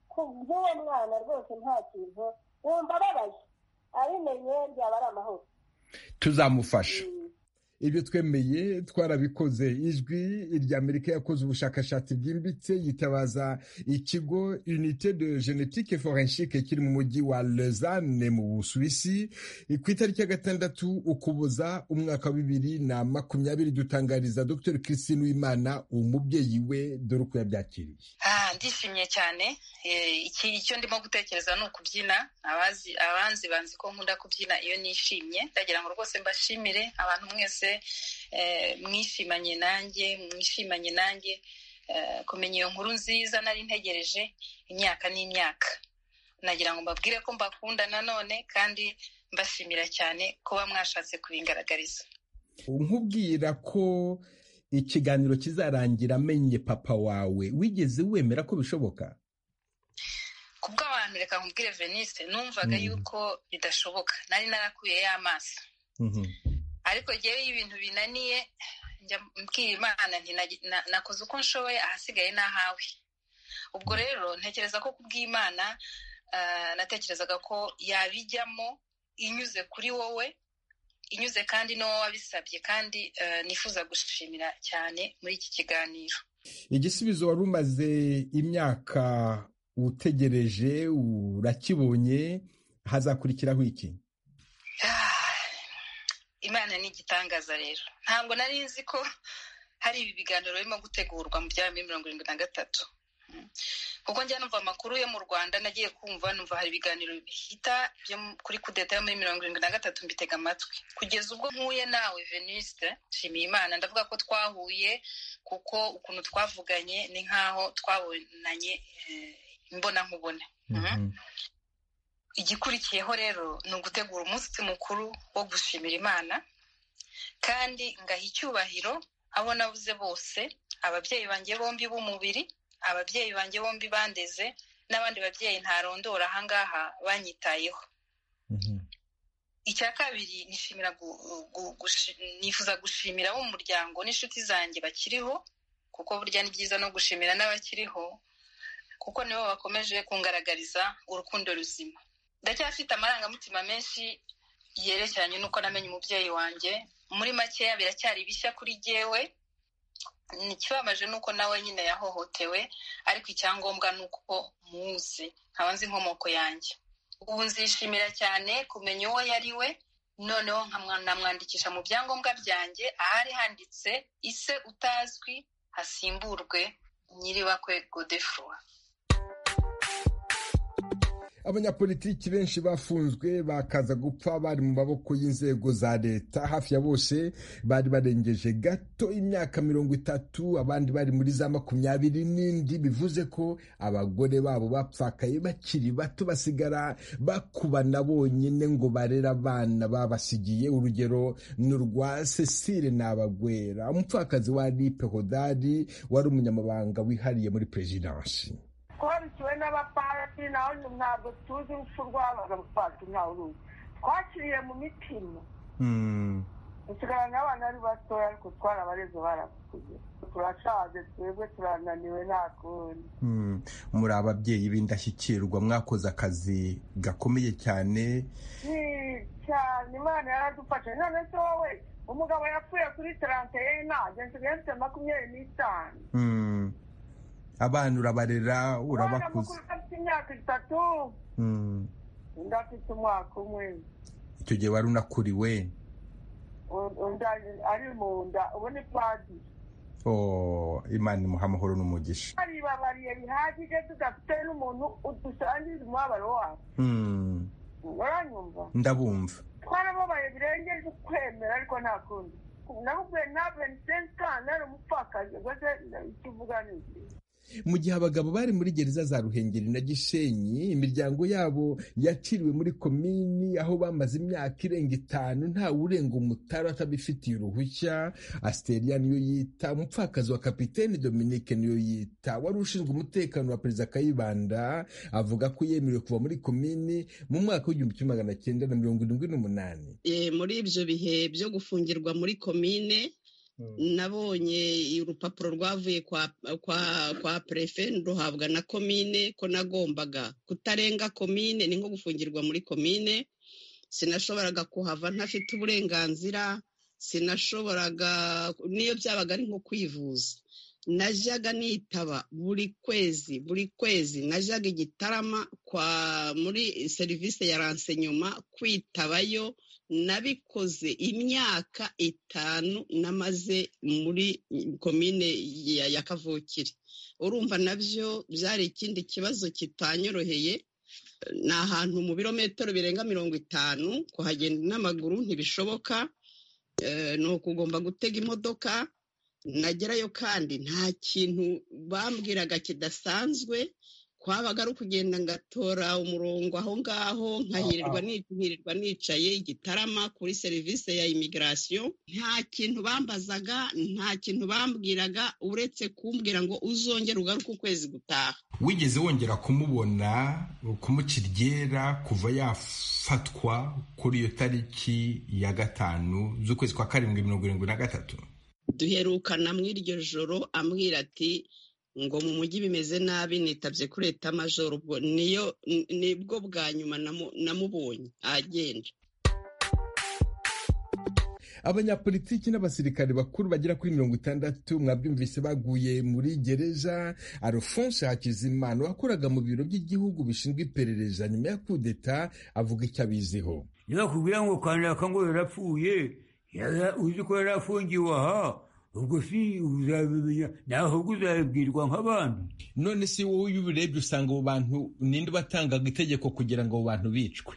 ku by'uwo mwana rwose nta kintu wumva ababaye abimenye byaba ari amahoro tuzamufasha ibyo twemeye twarabikoze ijwi irya amerika yakoze ubushakashatsi bwimbitse yitabaza ikigo unite de genetike forenshike kiri mu mujyi wa lezane mu busuwisi ku itariki ya gatandatu ukuboza umwaka wa bibiri na makumyabiri dutangariza dr christine wimana umubyeyi we dore uko yabyakiriye ndishimye cyane icyo ndimo gutekereza ni ukubyina abanzi banzi ko nkunda kubyina iyo nishimye ndagira ngo rwose mbashimire abantu mwese mwishimanye nanjye mwishimanye nanjye kumenya iyo nkuru nziza nari ntegereje imyaka n'imyaka nagira ngo mbabwire ko mbakunda nanone kandi mbashimira cyane kuba mwashatse kubingaragariza nkubwira ko ikiganiro kizarangira amenye papa wawe wigeze wemera ko bishoboka ku bw'abantu reka nkubwire venise numvaga yuko bidashoboka nari narakuyeyo amaso ariko ngewe iyo ibintu binaniye njya mbwira imana nakoze uko nshoboye ahasigaye n'ahawe ubwo rero ntekereza ko kubw'imana natekerezaga ko yabijyamo inyuze kuri wowe inyuze kandi n'uwo wabisabye kandi nifuza gushimira cyane muri iki kiganiro igisubizo wari umaze imyaka utegereje urakibonye hazakurikiraho iki imana ni igitangaza rero ntabwo nari nzi ko hari ibi biganiro birimo gutegurwa mu bya bibiri mirongo irindwi na gatatu kuko njya numva amakuru yo mu rwanda nagiye kumva numva hari ibiganiro bihita byo kuri kudeta yo muri mirongo irindwi na gatatu mbitega amatwi kugeza ubwo mpuye nawe veniste nshimiye imana ndavuga ko twahuye kuko ukuntu twavuganye ni nk'aho twabonanye imbona nkubone igikurikiyeho rero ni ugutegura umunsi mukuru wo gushimira imana kandi ngaha icyubahiro abo nabuze bose ababyeyi banjye bombi b'umubiri ababyeyi banjye bombi bandeze n'abandi babyeyi ntarondora ahangaha banyitayeho icya kabiri nifuza gushimira abo mu muryango n'inshuti zanjye bakiriho kuko burya ni byiza no gushimira n'abakiriho kuko nibo bakomeje kungaragariza urukundo ruzima ndacyafite amarangamutima menshi yerekeranye n'uko namenye umubyeyi wanjye muri makeya biracyari bishya kuri jyewe ikibabaje ni uko nawe nyine yahohotewe ariko icyangombwa ni uko muzi nkaba nzi inkomoko yanjye ubu nzishimira cyane kumenya uwo yari we noneho namwandikisha mu byangombwa byanjye ahari handitse ise utazwi hasimburwe nyiribakwe godefroy abanyapolitiki benshi bafunzwe bakaza gupfa bari mu maboko y'inzego za leta hafi ya bose bari barengeje gato imyaka mirongo itatu abandi bari muri za makumyabiri n'indi bivuze ko abagore babo bapfakaye bakiri bato basigara bakubana bonyine ngo barere abana babasigiye urugero ni urwa cecile nabagwera umupfakazi wa lipe hodari wari umunyamabanga wihariye muri perezidansi twarukiwe n'abapatiri naho ntabwo tuzi urupfu rwabaga abapatiri ntawe uruzi twakiriye mu mitima dusigaranye abana ari batoya ariko twarabareze barakuze turashaje twebwe turananiwe nta kundi muri ababyeyi b'indashyikirwa mwakoze akazi gakomeye cyane cyane imana yaradufashe none se wowe umugabo yapfuye kuri tarante ena nsigaye mfite makumyabiri n'itanu abana urabarera urabakuza afite imyaka itatu undi afite umwaka umwe icyo gihe wari unakuriwe ari mu nda ubu ni padiri imana imuha amahoro n'umugisha baribabariye bihagije tudafite n'umuntu udusangiza umubabaro wawe uranyumva ndabumva twarababaye birengeje ukwemera ariko nta kundi navuga ntabwo ni sensikani ari umupfakazi ugoze ikivuga ni mu gihe abagabo bari muri gereza za ruhengeri na gisenyi imiryango yabo yaciriwe muri komini aho bamaze imyaka irenga itanu ntawe urenga umutara atabifitiye uruhushya asiteria niyo yita umupfakazi wa kapiteni dominike niyo yita wari ushinzwe umutekano wa perezida kayibanda avuga ko yemerewe kuva muri komini mu mwaka w'igihumbi kimwe magana cyenda na mirongo irindwi n'umunani muri ibyo bihe byo gufungirwa muri komine nabonye urupapuro rwavuye kwa perefe ruhabwa na komine ko nagombaga kutarenga komine ni nko gufungirwa muri komine sinashoboraga kuhava ntafite uburenganzira sinashoboraga n'iyo byabaga ari nko kwivuza najyaga nitaba buri kwezi buri kwezi najyaga igitarama kwa muri serivisi ya ransenyoma kwitabayo nabikoze imyaka itanu namaze muri komine ya kavukire urumva nabyo byari ikindi kibazo kitanyoroheye ni ahantu mu birometero birenga mirongo itanu kuhagenda n'amaguru ntibishoboka ni ukugomba gutega imodoka nagerayo kandi nta kintu bambwiraga kidasanzwe kwabaga ari ukugenda ngatora umurongo aho ngaho nkahirirwa nicaye igitarama kuri serivisi ya imigirasiyo nta kintu bambazaga nta kintu bambwiraga uretse kumbwira ngo uzongere ugaruke ukwezi gutaha wigeze wongera kumubona kumukiryera kuva yafatwa kuri iyo tariki ya gatanu z'ukwezi kwa karindwi mirongo irindwi na gatatu duherukana muri iryo joro ambwira ati ngo mu mujyi bimeze nabi nitabye kuri leta majoro ubwo niyo nibwo bwa nyuma namubonye agenda abanyapolitiki n'abasirikare bakuru bagera kuri mirongo itandatu mwabyumvise baguye muri gereza alphonse hakizimana wakoraga mu biro by'igihugu bishinzwe iperereza nyuma ya kudeta avuga icyo abiziho ntibakubwira ngo kanaka ngo yarapfuye uzi ko yari afungiwe aha ubwo si uzabimenya ahubwo uzabibwirwa nk'abantu none si wowe iyo ubirebye usanga abo bantu ninde batangaga itegeko kugira ngo abo bantu bicwe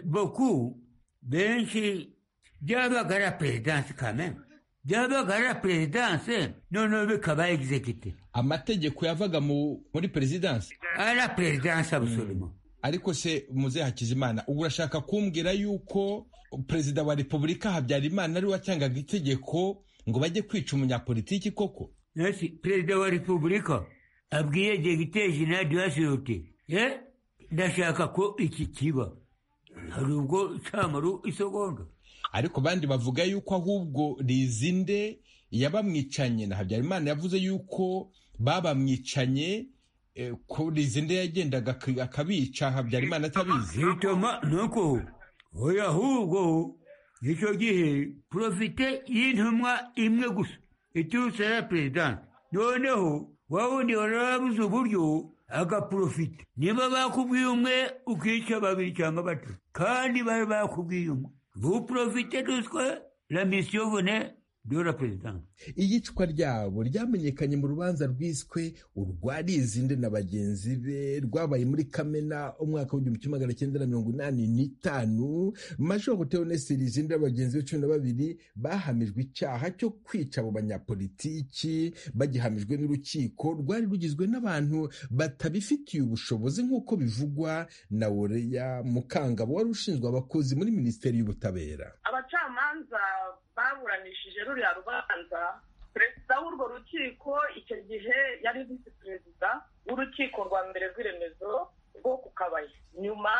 boku benshi byabaga ari perezidanse kamena byabaga ari perezidanse noneho bikaba egizegite amategeko yavaga muri perezidanse ari perezidanse abusoroma ariko se muzehe hakizimana ubu urashaka kumbwira yuko perezida wa repubulika habyarimana ariwe watangaga itegeko ngo bajye kwica umunyapolitiki koko nasi perezida wa repubulika abwiye degite jenadi wasirote eh ndashaka ko iki kiba hari ubwo cyamaru isogonda ariko bandi bavuga yuko ahubwo rizinde yabamwicanye na habyarimana yavuze yuko babamwicanye kuri izindi yagendaga akabica habyarimana atabizi bituma nuko oya ahubwo icyo gihe porofite y'intumwa imwe gusa iturutse ya perezidansi noneho wawundi wari wabuze uburyo agaporofite niba bakubwiye umwe ukica babiri cyangwa batatu kandi bari bakubwiye umwe buporofite duswe la misiyo vone iyicwa ryabo ryamenyekanye mu rubanza rwiswe urwarizinde na bagenzi be rwabaye muri kamena umwaka w'igihumbi kimwe magana cyenda na mirongo inani n'itanu majoro teonesi rizinde n'abagenzi be cumi na babiri bahamijwe icyaha cyo kwica abo banyapolitiki bagihamijwe n'urukiko rwari rugizwe n'abantu batabifitiye ubushobozi nk'uko bivugwa na woreya mukangabo wari ushinzwe abakozi muri minisiteri y'ubutabera abacamanza baburanishije ruriya rubanza perezida w'urwo rukiko icyo gihe yari visi perezida w'urukiko rwa mbere rw'iremezo rwo ku kabaya nyuma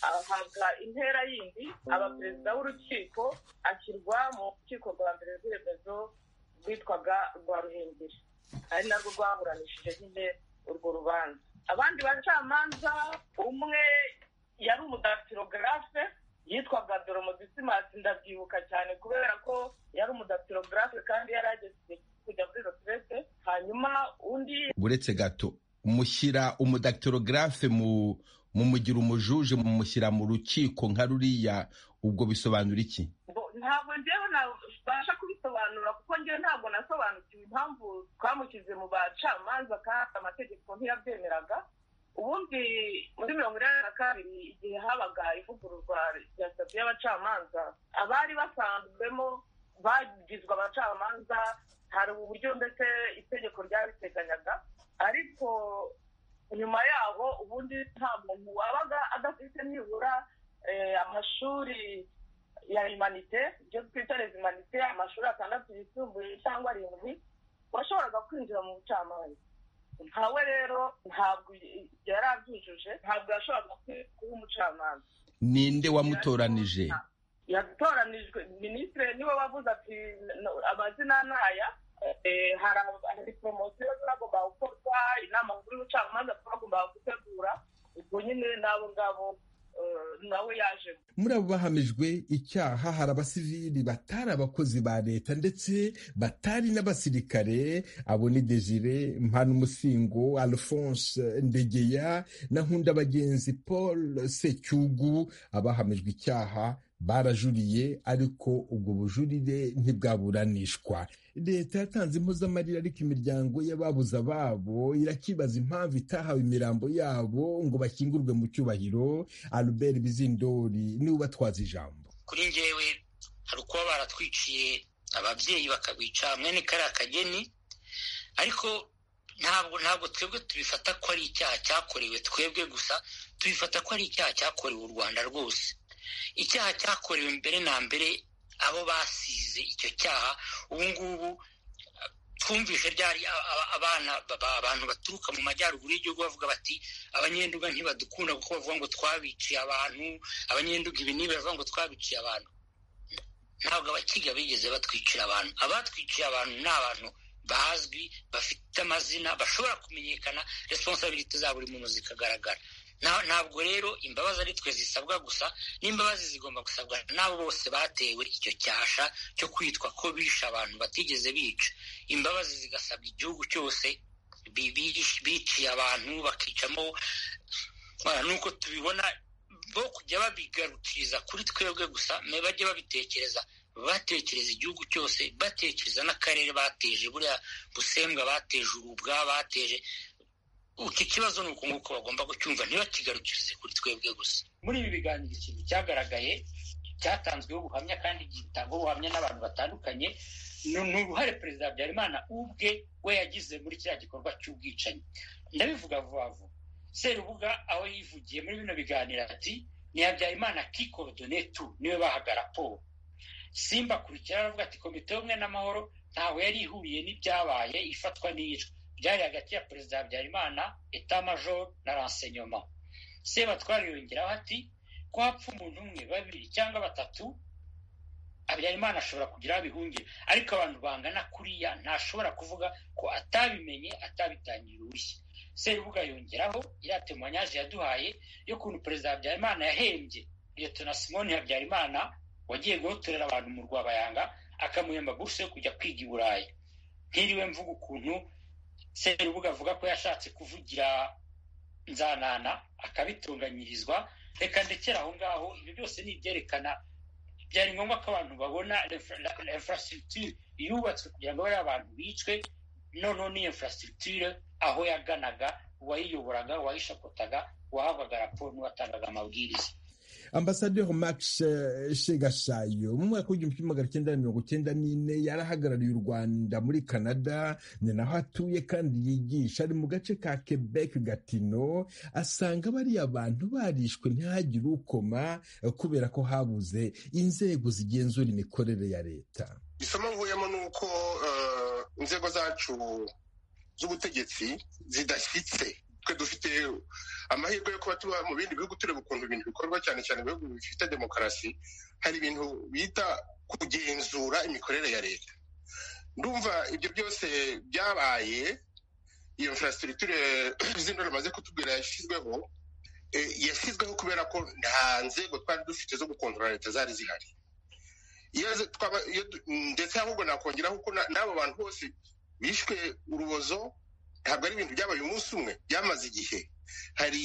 ahabwa intera yindi aba perezida w'urukiko ashyirwa mu rukiko rwa mbere rw'iremezo rwitwaga rwa ruhengeri ari narwo rwaburanishije nyine urwo rubanza abandi bacamanza umwe yari umudatirogarafe yitwaga doromodisimansi ndabyibuka cyane kubera ko yari umudatirogarafe kandi yari ageze kujya muri rotirete hanyuma undi uretse gato mushyira umudatirogarafe mu mumugira umujuje mumushyira mu rukiko nka ruriya ubwo bisobanura iki ntabwo njyewe nabasha kubisobanura kuko njyewe ntabwo nasobanukiwe impamvu twamushyize mu bacamanza kandi amategeko ntiyabyemeraga ubundi muri mirongo inani na kabiri igihe habaga ivugururwa rya sitati y'abacamanza abari basanzwemo bagizwe abacamanza hari ubu buryo ndetse itegeko ryabiteganyaga ariko nyuma yaho ubundi nta muntu wabaga adafite nibura amashuri ya imanite ibyo twita rezimanite amashuri atandatu yisumbuye cyangwa arindwi washoboraga kwinjira mu bucamanza ntawe rero ntabwo yari abyujuje ntabwo yashoboraga kuba umucamanza ninde wamutoranije yatoranijwe minisitiri niwe wavuze ati amazina ntaya hari poromosiyo zagomba gukorwa inama nkuru y'ubucamanza bagomba gutegura ubwo nyine n'abo ngabo nawe yaje muri abo bahamijwe icyaha hari abasivili batari abakozi ba leta ndetse batari n'abasirikare abo ni desire mpanuumusingo alphonse ndegeya na nkunda bagenzi paul secyugu abahamijwe icyaha barajuriye ariko ubwo bujurire ntibwaburanishwa leta yatanze impozamarira ariko imiryango y'ababuze ababo irakibaza impamvu itahawe imirambo yabo ngo bashyingurwe mu cyubahiro albert bizindori niwe ubatwaza ijambo kuri njyewe hari ukuba baratwiciye ababyeyi bakabica mwene kariya kageni ariko ntabwo ntabwo twebwe tubifata ko ari icyaha cyakorewe twebwe gusa tubifata ko ari icyaha cyakorewe u rwanda rwose icyaha cyakorewe mbere na mbere abo basize icyo cyaha ubu ngubu twumvise ryari abana abantu baturuka mu majyaruguru y'igihugu bavuga bati abanyenduga ntibadukunda kuko bavuga ngo twabiciye abantu abanyenduga ibi n'ibi bavuga ngo twabiciye abantu ntabwo abakiga bigeze batwicira abantu abatwiciye abantu ni abantu bazwi bafite amazina bashobora kumenyekana resiponsabiriti za buri muntu zikagaragara ntabwo rero imbabazi ari twe zisabwa gusa n'imbabazi zigomba gusabwa n'abo bose batewe icyo cyasha cyo kwitwa ko bishe abantu batigeze bica imbabazi zigasabwa igihugu cyose biciye abantu bakicamo nuko tubibona bo kujya babigarukiriza kuri twebwe gusa bajye babitekereza batekereza igihugu cyose batekereza n'akarere bateje buriya busembwa bateje ubwa bateje iki kibazo ni uku nguko bagomba kucyumva ntibakigarukirize kuri twebwe gusa muri ibi biganiro ikintu cyagaragaye cyatanzweho ubuhamya kandi gitangwa ubuhamya n'abantu batandukanye ni uruhare perezida habyarimana ubwe we yagize muri kiriya gikorwa cy'ubwicanyi ndabivuga vuba vuba serubuga aho yivugiye muri bino biganiro ati ni habyarimana kikodone tu niwe bahaga raporo simba akurikira aravuga ati komite y'ubumwe n'amahoro ntaho yari ihuriye n'ibyabaye ifatwa n'iyicwa byari hagati ya perezida habyarimana etamajoro na ransenyoma sebatwara yongeraho ati ko hapfa umuntu umwe babiri cyangwa batatu habyarimana ashobora kugira aho abihungira ariko abantu bangana kuriya ntashobora kuvuga ko atabimenye atabitangiye uruhushya serubuga yongeraho iriya temanyaje yaduhaye y'ukuntu perezida habyarimana yahembye liyetona simoni habyarimana wagiye guhotorera abantu mu rwabayanga akamuhemba buruse yo kujya kwiga i burayi ntiriwe mvuga ukuntu serubuga avuga ko yashatse kuvugira nzanana akabitunganyirizwa reka ndekera aho ngaho ibi byose ni ibyerekana byari ngombwa ko abantu babona infrastructure yubatswe kugira ngo bariya abantu bicwe noneho ni infrastructure aho yaganaga uwayiyoboraga uwayishapotaga uwahabwaga raporo n'uwatangaga amabwiriza ambasaderi max shegashayo mu mwaka w'igihumbi kimwe magana cyenda mirongo cyenda n'ine yarahagarariye u rwanda muri canada ni naho atuye kandi yigisha ari mu gace ka quebec gatino asanga bariya bantu barishwe ntihagire ukoma kubera ko habuze inzego zigenzura imikorere ya leta isomo nkuyemo ni uko inzego zacu z'ubutegetsi zidashyitse twe dufite amahirwe yo kuba tuba mu bindi bihugu tureba ukuntu ibintu bikorwa cyane cyane ibihugu bifite demokarasi hari ibintu bita kugenzura imikorere ya leta ndumva ibyo byose byabaye iyo infrastructure zino bamaze kutubwira yashyizweho yashyizweho kubera ko nta nzego twari dufite zo gukontorora leta zari zihari ndetse ahubwo nakongeraho ko n'abo bantu bose bishwe urubozo ntabwo ari ibintu byabaye umunsi umwe byamaze igihe hari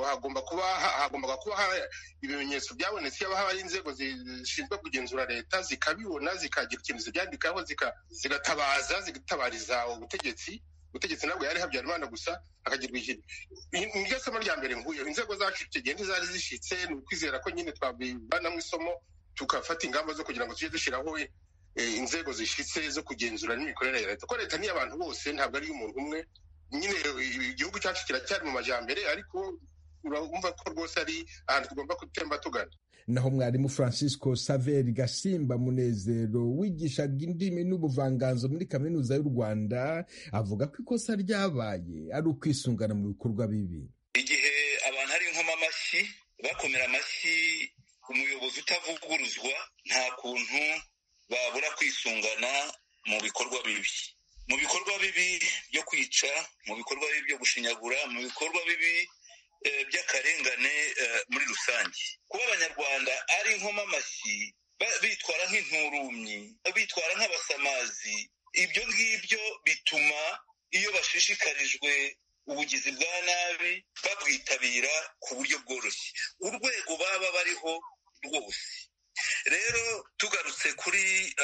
hagomba kuba hagombaga kuba ibimenyetso byabonetse yaba hari inzego zishinzwe kugenzura leta zikabibona zikagira ikintu zibyandikaho zigatabaza zigatabariza ubutegetsi ubutegetsi ntabwo yari habyarimana gusa hakagirwa ikintu niryo somo rya mbere nkuye inzego zacu tugenda zari zishyitse ni ukwizera ko nyine twabivanamo isomo tugafata ingamba zo kugira ngo tujye dushyiraho inzego zishyitse zo kugenzura n'imikorere ya leta ko leta ni abantu bose ntabwo ari iy'umuntu umwe nyine igihugu cyacu kiracyari mu majyambere ariko urumva ko rwose ari ahantu tugomba gutemba tugana naho mwarimu francisco saveri gasimba munezero wigishaga indimi n'ubuvanganzo muri kaminuza y'u rwanda avuga ko ikosa ryabaye ari ukwisungana mu bikorwa bibi igihe abantu ari nkoma amashyi bakomera amashyi umuyobozi utavuguruzwa nta kuntu babura kwisungana mu bikorwa bibi mu bikorwa bibi byo kwica mu bikorwa bibi byo gushinyagura mu bikorwa bibi by'akarengane muri rusange kuba abanyarwanda ari nkoma amashyi bitwara nk'inturumyi bitwara nk'abasamazi ibyo ngibyo bituma iyo bashishikarijwe ubugizi bwa nabi babwitabira ku buryo bworoshye urwego baba bariho rwose rero tugarutse kuri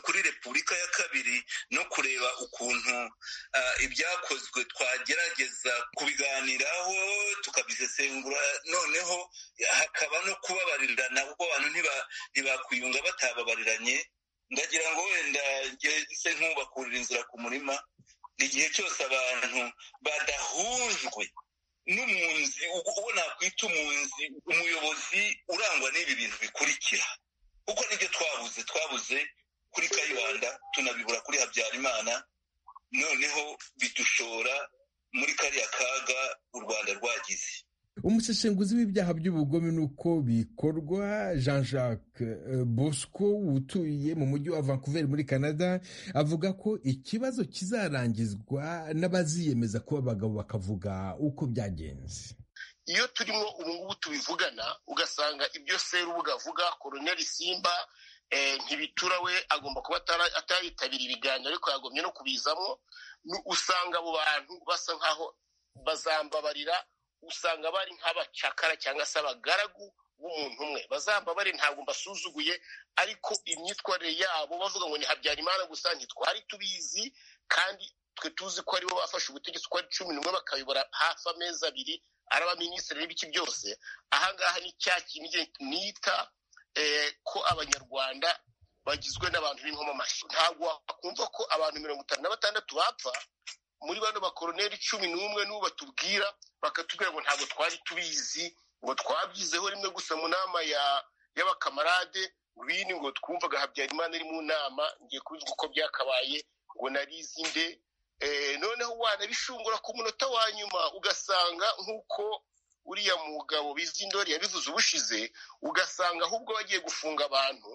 kuri repubulika ya kabiri no kureba ukuntu ibyakozwe twagerageza kubiganiraho tukabisesengura noneho hakaba no kubabarirana kuko abantu ntibakwiyunga batababariranye ndagira ngo wenda ngeze nk'ubakurira inzira ku murima igihe cyose abantu badahujwe n'umunzi uwo nakwita umunzi umuyobozi urangwa n'ibi bintu bikurikira kuko nibyo twabuze twabuze kuri kayibanda tunabibura kuri habyarimana noneho bidushora muri kariya kaga u rwanda rwagize umusesenguzi w'ibyaha by'ubugome n'uko bikorwa jean jacques bosco utuye mu mujyi wa vancouver muri canada avuga ko ikibazo kizarangizwa n'abaziyemeza kuba abagabo bakavuga uko byagenze iyo turimo ubungubu tubivugana ugasanga ibyo serubuga avuga koroneri simba ntibitura we agomba kuba atayitabira ibiganiro ariko yagomye no kubizamo usanga abo bantu basa nkaho bazambabarira usanga bari nk'abacakara cyangwa se abagaragu b'umuntu umwe bazambabare ntabwo mbasuzuguye ariko imyitwarire yabo bavuga ngo ni habyarimana gusa ntitwari tubizi kandi twe tuzi ko aribo bafashe ubutegetsi uko ari cumi n'umwe bakayobora hafi amezi abiri ari abaminisitiri n'ibiki byose ahangaha ni cya kintu nita ko abanyarwanda bagizwe n'abantu b'inkomamashyi ntabwo wakumva ko abantu mirongo itanu na batandatu bapfa muri bano bakoroneri cumi n'umwe n'ubu batubwira bakatubwira ngo ntabwo twari tubizi ngo twabyizeho rimwe gusa mu nama y'abakamarade bini ngo twumvaga habyarimana ari mu nama ngiye kubizwa uko byakabaye ngo narizi nde noneho wanabishungura ku munota wa nyuma ugasanga nk'uko uriya mugabo bizindori yabivuze ubushize ugasanga ahubwo bagiye gufunga abantu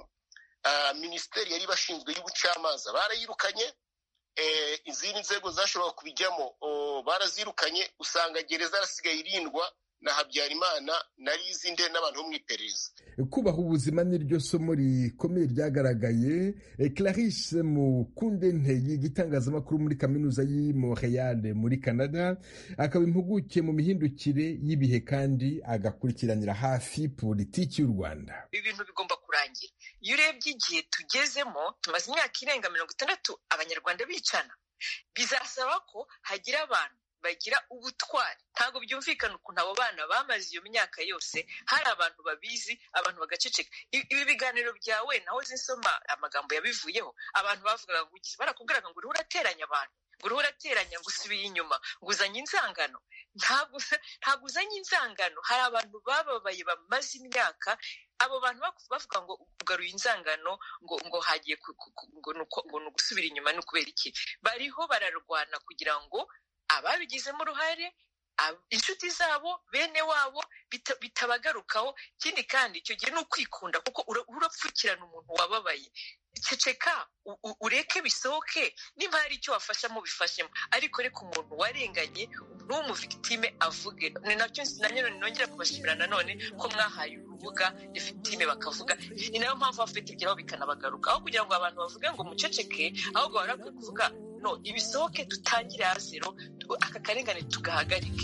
minisiteri yari bashinzwe y'ubucamanza barayirukanye izindi nzego zashoboraga kubijyamo barazirukanye usanga gereza yarasigaye irindwa na habyarimana nari izindi n'abantu bo mu iperereza kubaha ubuzima niryo somo rikomeye ryagaragaye clarisse mukunde nteye igitangazamakuru muri kaminuza y'i montreal muri canada akaba impuguke mu mihindukire y'ibihe kandi agakurikiranira hafi politiki y'u rwanda ibintu bigomba kurangira iyo urebye igihe tugezemo tumaze imyaka irenga mirongo itandatu abanyarwanda bicana bizasaba ko hagira abantu bagira ubutwari ntabwo byumvikana ukuntu abo bana bamaze iyo myaka yose hari abantu babizi abantu bagaceceka ibi biganiro byawe naho zisoma amagambo yabivuyeho abantu bavugaga ngo barakubwiraga ngo uriho urateranya abantu ngo uriho urateranya ngo usubiye inyuma ngo uzanye inzangano ntabwo uzanye inzangano hari abantu bababaye bamaze imyaka abo bantu bavuga ngo ugaruye inzangano ngo ngo hagiye ngo ni ugusubira inyuma ni ukubera iki bariho bararwana kugira ngo ababigizemo uruhare inshuti zabo bene wabo bitabagarukaho ikindi kandi icyo gihe ni ukwikunda kuko urapfukirana umuntu wababaye ceceka ureke bisohoke nimba hari icyo wafashamo bifashemo ariko reka umuntu warenganye n'umuvigitime avuge ni nacyo nanone nongera kubashimira nanone ko mwahaye urubuga rifitime bakavuga ni nayo mpamvu bafite ibyabo bikanabagaruka aho kugira ngo abantu bavuge ngo muceceke ahubwo barakwiye kuvuga no ibisohoke dutangire ya zero aka karengane tugahagarike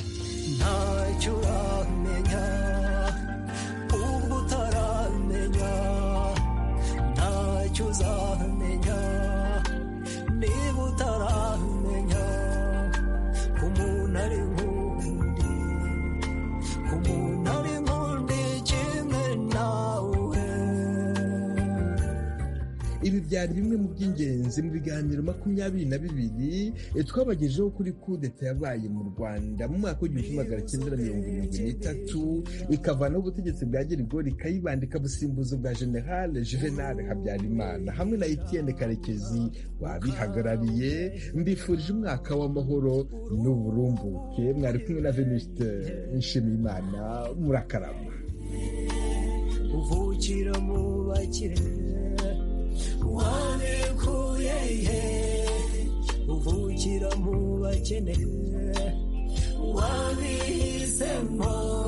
ntacyo uramenya ubwo utaramenya ntacyo uzamenya niba utaramenya ko umuntu ari nk'undi ko umuntu ari nk'undi kimwe nawe ibi byari bimwe mu by'ingenzi mu biganiro makumyabiri na bibiri twabagejeho kuri kudeta yabaye mu rwanda mu mwaka w'igihumbi kimwe magana cyenda na mirongo irindwi n'itatu ikavanaho ubutegetsi bwa gerigori ikayibanda ikabusimbuza ubwa generale juvenal habyarimana hamwe na etienne karekezi wabihagarariye mbifurije umwaka w'amahoro n'uburumbuke mwari kumwe na venuste nshimiyimana murakarama uvukira mu bakire wanekuye ihe uvukira mu bakene wabihisemo